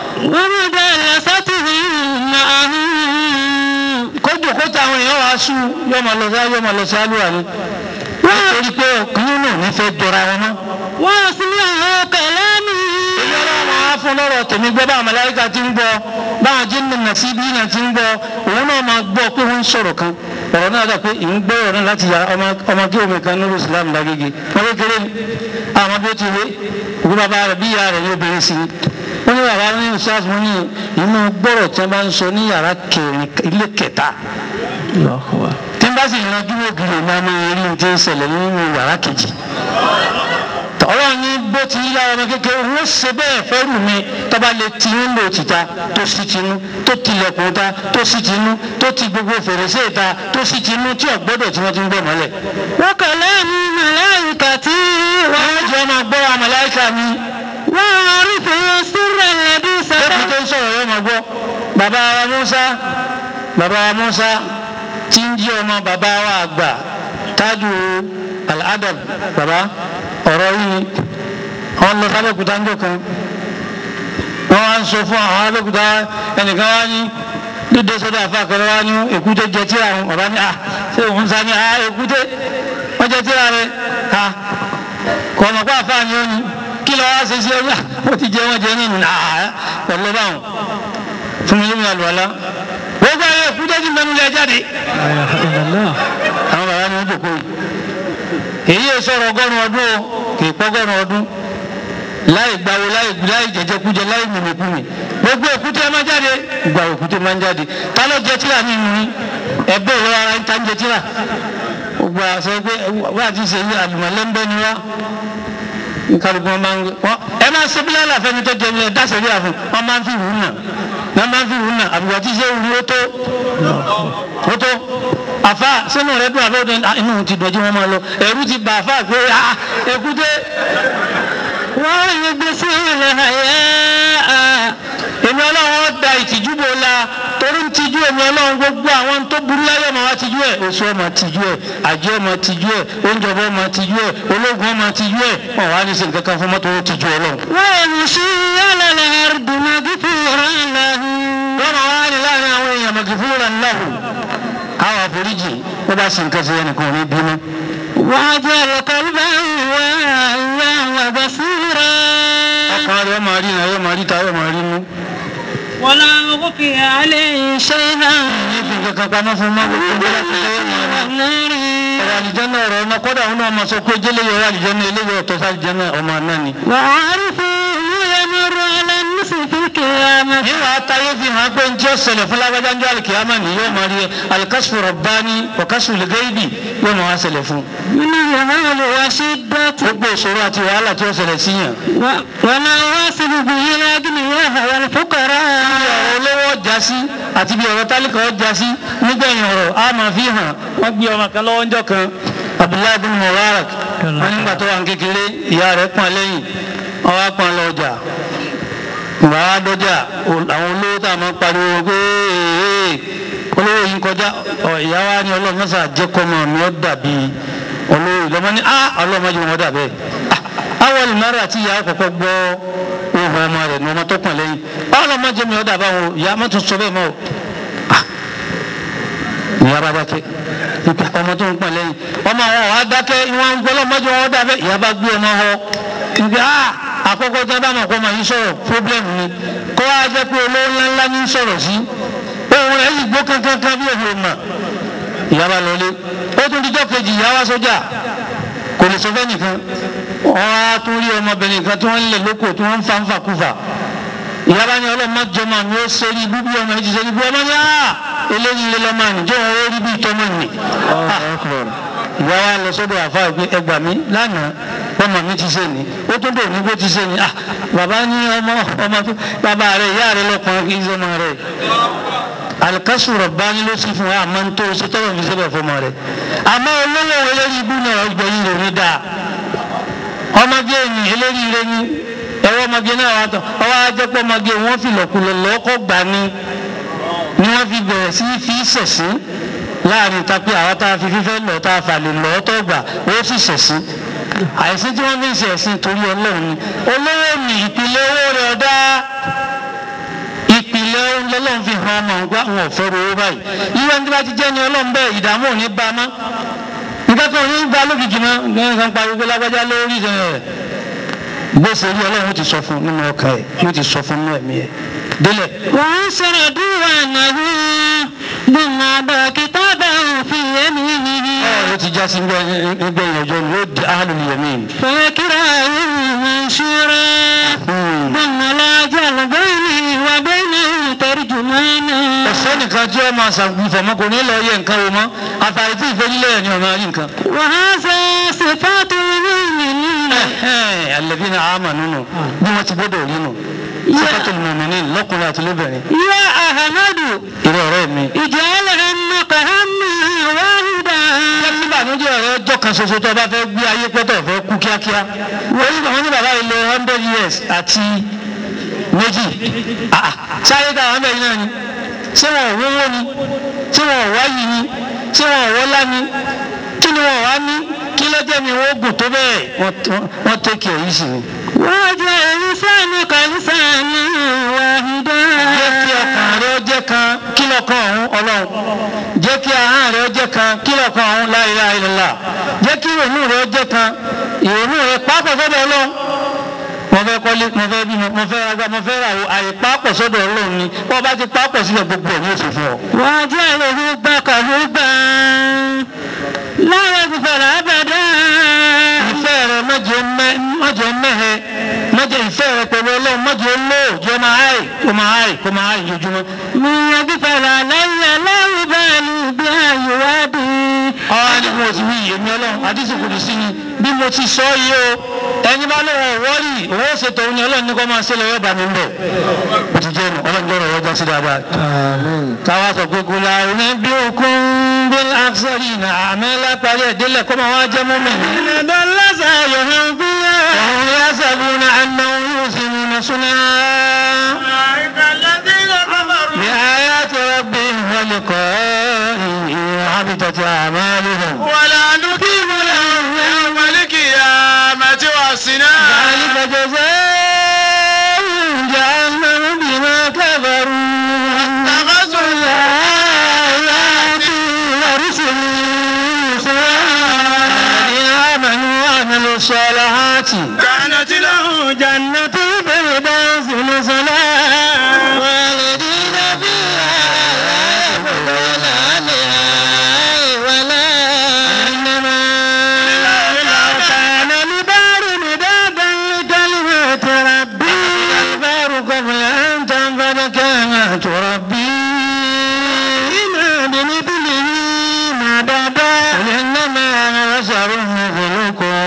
ومجالسته معه kójú kó tí àwọn èèyàn wàá sùn yóò máa lọ sáá yóò máa lọ sí àlùwà ni nítorí pé ọkùnrin náà ní fẹ́ jọra wọn mọ́. ويسمع كلامه èyí ọlọ́run máa fún lọ́rọ̀ tèmi gbọ́ báwọn màláíkà ti ń gbọ́ báwọn jíǹnì nàṣíbí náà ti ń gbọ́ òun náà máa gbọ́ pé wọ́n ń sọ̀rọ̀ kan ọ̀rọ̀ náà dà pé ìń gbọ́ ọ̀rọ̀ náà láti yàrá ọmọ ọmọ kí omi kan nínú Islam lágége wọ́n kékeré ni àwọn bí ó ti wé òkú bàbá rẹ̀ bí ìyá rẹ̀ ní obìnrin sí i wọ́n ní bàbá ní ìṣáàfù wọn ní inú gbọ́rọ̀ tí wọ́n bá ń sọ ní yàrá kẹrin ilé kẹta tí n bá sì yanjú ògiri ní a máa rí ní ti ń ṣẹlẹ̀ nínú yàrá kejì ọlọ́run ní bó ti yá ọmọ kékeré wọ́n ṣe bẹ́ẹ̀ fẹ́rù mi tọ́ba lè ti ń lò tìta tó sì tinú tó tilẹ̀kùn ta tó sì tinú tó ti gbogbo fèrèsé ta tó sì tinú tí ọ̀gbọ́dọ̀ tí wọ́n ti ń gbọ́ mọ́lẹ̀. وكلام ملائكته wọ́n jẹ́ ọmọ gbọ́ wa màláíkà mi وعرف السر الذي lókùn ستر tó ń sọ̀rọ̀ yóò máa gbọ́. bàbá wa Musa bàbá wa Musa tí ń jí ọmọ bàbá wa àgbà tájú al-adab bàbá ọ̀rọ̀ yìí wọ́n lọ sábẹ́kúta ńjọ́ kan wọ́n wá ń sọ fún àwọn abẹ́kúta ẹnìkan wá ní dídé sọ́dọ̀ àfàkọ́rọ́ wá ní èkúté jẹ tíra wọn bàbá ní à ṣé òun sá ní à èkúté wọ́n jẹ tíra rẹ̀ à kọ̀ ọ̀nà pa àfáà ni ó ní kí lọ́wọ́ ṣe sí ọjà ó ti jẹ wọ́n jẹ nínú à pẹ̀lú báwọn fún mi lómi àlùwàlá gbogbo ayé èkúté ti mẹ́nu lẹ́ jáde àwọn bàbá ni wọ́n jòkó yìí èyí yẹ sọ̀rọ̀ ọgọ́rùn ọdún o kì í pọ́gọ́rùn ọdún láì gbàwó láì láì jẹjẹkújẹ láì mímìkúmi gbogbo èkúté ẹ máa jáde gbà èkúté máa ń jáde ta ló jẹ tíra nínú yín ẹgbẹ́ ìlú ara ń ta ń jẹ tíra gbogbo àṣẹ pé wọ́n àti ṣe yí àlùmọ̀lẹ́ńbẹ́ ni wá nkàlùkù wọn máa ń wọn ẹ máa ṣe bílẹ̀ àlàfẹ́ ni tó jẹ ní ẹ dáṣẹ́ bí àfún wọn máa ń fi wùú nà wọn máa ń fi wùú nà àbùkù àti ṣe wù ó tó ó tó àfa sínú rẹ dùn àbẹ́ òde inú ti dọ̀jú wọn máa lọ ẹ̀rú ti bà àfa pé ah èkúté ويبصر الحياء èmi ọlọ́run ó da ìtìjú bò la torí ń tijú èmi ọlọ́run gbogbo àwọn tó burú láyé ọmọ wa tijú ẹ̀ oṣù ọmọ tijú ẹ̀ àjẹ́ ọmọ tijú ẹ̀ oúnjẹ ọmọ ọmọ tijú ẹ̀ ológun ọmọ tijú ẹ̀ wọn wá ní sèǹkà kan fún mọ́tò ó tijú ọlọ́run. ويمشي على الأرض مغفورا له wọ́n máa wá ní láàrin àwọn èèyàn mọ̀gìfúnra ńláhù àwọn àforíjì wọ́n bá sèǹkà sí ẹnìkan ní bínú. وجعل قلبه واعيا وبصيرا ọkàn rẹ̀ máa rí náà yóò máa rí ta yóò máa rí mú. ولا أخفي عليه شيئا níbi kankan pamọ́ fún mọ́ gbogbo bí wọ́n ti lọ́wọ́ máa rí. النار ọ̀rọ̀ àlìjẹ́nà ọ̀rọ̀ ọ̀nà kọ́dà òun náà máa sọ pé jẹ́lẹ̀ yọ̀rọ̀ àlìjẹ́nà eléyìí ọ̀tọ̀ sí àlìjẹ́nà ọmọ náà ni. وعارفه يمر على الناس في القيامة níwà táyé fi hàn pé njẹ́ ọ̀sẹ̀lẹ̀ fún lágbájá njọ́ àlìkìyàmà ni yóò máa rí alikásù rọ̀bání ọ̀kásù lẹ́gẹ́yìbì yóò máa wá ṣẹlẹ̀ fún. من الهول وشدة gbogbo ìṣòro àti wàhálà tí ó ṣẹlẹ̀ sí yàn. و- ولا يصل به الأغنياء والفقراء bí ọ̀rọ̀ olówó ọjà sí àti bí ọ̀rọ̀ tálíkà ọjà sí nígbà gbẹ̀yìn ọ̀rọ̀ a máa fi hàn wọ́n gbé ọmọ kan lọ́wọ́ ńjọ́ kan abdullahi bin mubarak wọ́n nígbà tó wà ní kékeré ìyá rẹ̀ pọ́n lẹ́yìn wọ́n wá pọ́n lọ ọjà ìgbà wa dọ́jà àwọn olówó tá a máa pariwo pé ee olówó yìí kọjá ọ ìyá wa ni ọlọ́run mọ́sá jẹ́kọ́mọ mi ó dàbí olówó ìlọ́mọ ní a ọlọ́run mọ́jú wọn dà bẹ́ẹ̀ àwọn olùmọ̀ràn àti ìyá kọ̀kọ́ gbọ́ ohun ọmọ rẹ̀ ní ọmọ tó pọ̀n lẹ́yìn ọlọ́run mọ́jú mi ó dà báwọn ìyá mọ́tò sọ bẹ́ẹ̀ mọ́ o ìyá bá dákẹ́ ìpè ọmọ tó ń pọ̀n lẹ́yìn ọmọ àwọn ọ̀há dákẹ́ ìwọ̀n ń gbọ́ lọ́mọdé wọn dà bẹ́ẹ̀ ìyá bá gbé ọmọ họ ìgbé a àkọ́kọ́ tí wọ́n bá mọ̀ kó máa yín sọ̀rọ̀ problem ni kó wá jẹ́ pé olówó ńláńlá ní sọ̀rọ̀ sí ohun rẹ̀ yìí gbó kankankan bí òun mà ìyá bá lọlé ó tún dijọ́ kejì ìyá wá sójà kò lè sọ fẹ́ nìkan wọ́n á tún rí ọmọbìnrin kan tí wọ́n ń lè lóko tí wọ́n ń fa ń fa kúfà ìyá bá ní ọlọ́mọ jọmọ mi ó ṣe rí bíbí ọmọ yìí ti ṣe rí bí ọmọ ní à eléyìí lé lọ́mọ àníjọ́ wọn ó rí bí ìtọ́mọ nì. ìyá wa lọ sọ́dọ̀ àfa ìpín ẹgbà mi lánàá ọmọ mi ti ṣe ni ó tún dò ní bó ti ṣe ni ah bàbá ní ọmọ ọmọ tó bàbá rẹ ìyá rẹ lọkùnrin kì í ṣe ọmọ rẹ alikasu rọ̀bání ló sì fún wa àmọ́ ń tó ṣe tọ́lọ̀ fi ṣẹlẹ̀ fọmọ rẹ àmọ́ olówó eléyìí ibú náà ọgbẹ́ yìí rò ní dáa ọmọge ni eléyìí rẹ ní ẹ̀rọ ọmọge náà wà tán ọwọ́ ajẹ́pọ̀ ọmọge wọn fi lọ̀kulọ̀ lọ́kọ̀ gbà ní ni wọ́n fi bẹ̀rẹ̀ sí fi ṣẹ̀sín láàrin ta pé àwọn tá a fi fífẹ́ lọ tá a fà lè lọ́ tó gbà ó sì ṣẹ̀sín àìsí tí wọ́n fi ń ṣẹ̀sín torí ọlọ́run ni olówó mi ìpìlẹ̀ owó rẹ̀ ọ̀dá ìpìlẹ̀ ọlọ́run fi hàn ọmọ ọgbà wọn ò fẹ́ owó báyìí ìwé ní bá ti jẹ́ ni ọlọ́run bẹ́ẹ̀ ìdààmú ò ní bá a mọ́ nǹkan kan ò ní gba lókìkí mọ́ nǹkan pariwo lágbájá lórí ìṣẹ̀lẹ̀ bó ṣe rí ọlọ́run ti sọ fún nínú ọkàn ẹ̀ yóò ti sọ fún nínú ẹ̀mí ẹ̀ délẹ̀. وأنشر ديوانه ثم أبى كتابه في يمينه ọ̀rọ̀ ti já sí nígbẹ̀yìn ọjọ́ ni yóò di ahlul yamin. فكراه منشورا ثم لا جعل بيني وبينه ترجمانا ọ̀sẹ́ nìkan tí ó máa ṣàgbìfọ̀ mọ́ kò ní lọ yẹ nǹkan wo mọ́ àfààní tí ìfẹ́ nílẹ̀ ni ọ̀nà rí nǹkan. وهذا صفات المؤمنين alladhina amanu nù bí wọ́n ti gbọ́dọ̀ rí nù. sifatul mu'minin lọ́kùnrin àti lóbìnrin. يا أحمد ìrẹ́ ọ̀rẹ́ mi. اجعل همك همي واحدا níbànújẹ́ ọ̀rẹ́ ọjọ́ kan ṣoṣo tó o bá fẹ́ gbé ayé pẹ́tọ̀ fẹ́ kú kíákíá. wọ́n ní bàbá yìí lo hundred years àti méjì. Ah, ah, sáré táwọn bẹ́ẹ̀ náà ni ṣé wọn ò wówó ni ṣé wọn ò wáyì ni ṣé wọn ò wọ́lá ni kí ni wọn ò wá ní kí ló jẹ́ mi wọ́n gùn tó bẹ́ẹ̀ wọ́n- wọ́n tẹ́kì ẹ̀ yìí sì ni. واجعل لسانك لسانا واحدا jẹ́ kí ọkàn rẹ ó jẹ́ kan kí lọ́kàn ọ̀hún ọlọ́run jẹ́ kí ahọ́n rẹ ó jẹ́ kan kí lọ́kàn ọ̀hún la ilaha illallah jẹ́ kí ìrònú rẹ ó jẹ́ kan ìrònú rẹ pápọ̀ sọ́dọ̀ ọlọ́run mo fẹ́ kọ́lé mo fẹ́ bímọ mo fẹ́ ragbá mo fẹ́ ràwọ̀ àyè pápọ̀ sọ́dọ̀ ọlọ́run ni wọ́n bá ti pápọ̀ sílẹ̀ gbogbo ẹ̀ ní oṣù fún ọ. واجعل ربك ربا لا يغفر أبدا ìfẹ́ rẹ mọ́jọ mẹ́ mọ́jọ mẹ́hẹ mọ́jọ ìfẹ́ rẹ pẹ̀lú ọlọ́run mọ́jọ lò jọ máa háì kó máa háì kó máa háì lójúmọ́. من يغفر علي لا يبالي بأيوابي ọ̀rọ̀ ni mo ti wí èmi ọlọ́run àdìsí kò ní sí ni bí mo ti sọ yìí o ẹni bá lọ́wọ́ wọ́ọ̀rì owó ṣètò òun ni ọlọ́run ní kó máa ṣe lọ́wọ́ bá mi ń bẹ̀ mo ti jẹ́ nu ọlọ́run gbọ́dọ̀ wọ́jà sí dáadáa. káwa sọ pé kò la ní bí okun bí àṣírí ní àmì lápárí ẹ̀dẹ́lẹ̀ kó máa wá jẹ́ mú mi. إن لسا يهبيا ọ̀hún yá sàbù ní àná yóò sì mú mi súná. bí ayé àti rọ́bì wọlé kọ́ حبطت أعمالهم ولا نقيم لهم يوم القيامة وزنا ذلك جزاء جهنم بما كفروا اتخذوا الآيات ورسلي الذين آمنوا وعملوا الصالحات كانت له جنة الفردوس نزلا خالدين فيها لا يبغون عنها ولا إنما لو كان البحر مدادا لكلمات ربي البحر قبل أن تنفد كلمات ربي ما بمثله مددا قل إنما أنا بشر مثلكم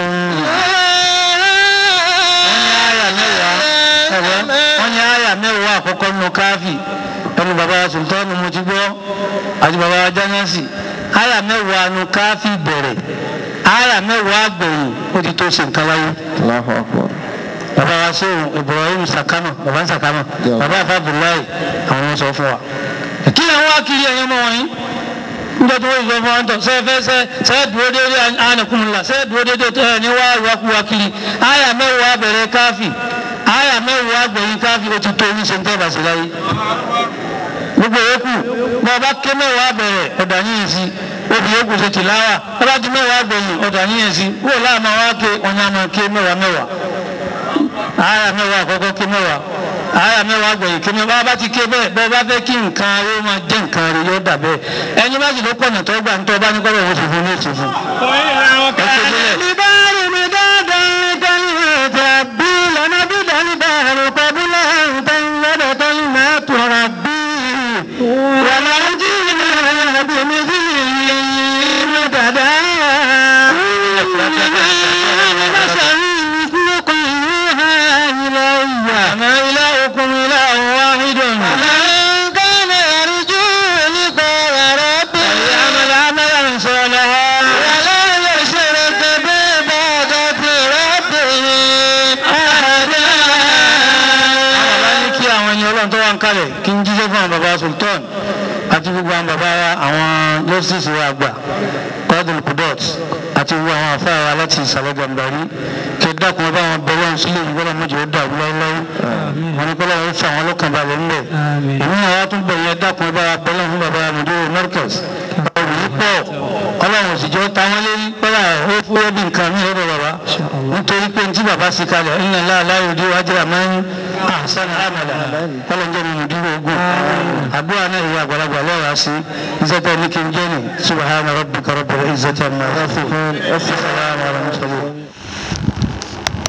wọ́n ní àyà mẹ́wàá àkọ́kọ́ nínú káfí ẹnu bàbá sultani mo ti gbọ́ àti bàbá wa jánásì àyà mẹ́wàá nu káfí bẹ̀rẹ̀ àyà mẹ́wàá gbẹ̀yìn ó ti tó ṣe nǹkan láyé Allahu Akbar. bàbá wa sẹ́wọ̀n Ibrahim Sakama bàbá Sakama Yeah. bàbá Abdullahi àwọn sọ fún wa kí ni àwọn akiri ẹ̀yẹ́ mọ́ wọ̀nyí njẹ́ tó wọ́n sọ fún wa ń tọ̀ sẹ́ fẹ́ sẹ́ sẹ́ dúró déédéé ànàkùnmùlà sẹ́ dúró déédéé tẹ́ ẹ̀ ní wá ìwákúwá kiri àyà mẹ́wàá bẹ̀rẹ̀ káfí àyà mẹ́wàá gbẹ̀yìn káfí ó ti tó ní sèǹtẹ́ bàṣẹ láyé gbogbo yòókù bá a bá ké mẹ́wàá bẹ̀rẹ̀ ọ̀dà níyẹn sí obì yòókù ṣe tìláwà bá a bá ti mẹ́wàá gbẹ̀yìn ọ̀dà níyẹn sí wọ́n láàmú wá ké ọ̀nyá máa ké mẹ́wàá mẹ́wàá àyà mẹ́wàá àkọ́kọ́ ké mẹ́wàá àyà mẹ́wàá gbẹ̀yìn ké mẹ́wàá bá a bá ti ké bẹ́ẹ̀ bẹ́ẹ̀ bá fẹ́ kí nǹkan ayé máa jẹ́ nǹkan rẹ̀ yóò dà bẹ́ẹ̀ ẹni bá sì ló pọ̀nà tó gbà ń tọ́ bá ní kọ́ lọ́wọ́ fífún ní ìtìfún. البار مدادا لكلمات ربي لنبذ البحر قبل أن تنفد كلمات ربي ولو جئنا بمثله مددا بشر مثلكم يوحى إلي أما إلهكم إله واحد فمن كان يرجو لقاء ربه فليعمل عملا صالحا ولا يشرك بعبادة ربه أحدا bàbá ní kí àwọn ẹni ọlọ́run tó wà ń kalẹ̀ kí n jíjẹ́ fún àwọn bàbá sultan àti gbogbo àwọn bàbá wa àwọn lọ́sísì wa àgbà kọ́dùn kudot àti gbogbo àwọn afárá wa láti ìsàlẹ̀ gàmbàrí kí ẹ dákun ọba àwọn bẹ̀rẹ̀ ọ̀hún sílẹ̀ yìí bọ́lá mọ́jọ́ ó dàrú láéláé wọn ni kọ́lá wọn fà wọn lọ́kàn balẹ̀ ńlẹ̀ èmi náà wá tún bẹ̀rẹ̀ dákun ọba bẹ̀rẹ̀ fún bàbá mùdúró mẹ́rkẹ́s ọ̀rọ̀ yìí pọ̀ ọlọ́run òsìjọ́ ta wọ́n lé kọ́lá ó fúyẹ́ bí nǹkan mi lọ́dọ̀ bàbá nítorí pé ntí bàbá sì kalẹ̀ inna Allaha la yudi'u ajra man ahsana amala kọ́lọ́njẹ́ mi mùdúró ogun àdúrà náà ìwé àgbàlagbà lọ́ra sí ìzẹ́tẹ̀ ní kí n jẹ́ ni subhana rabbika rabbil izzati amma yasifun wa salamun ala al mursalin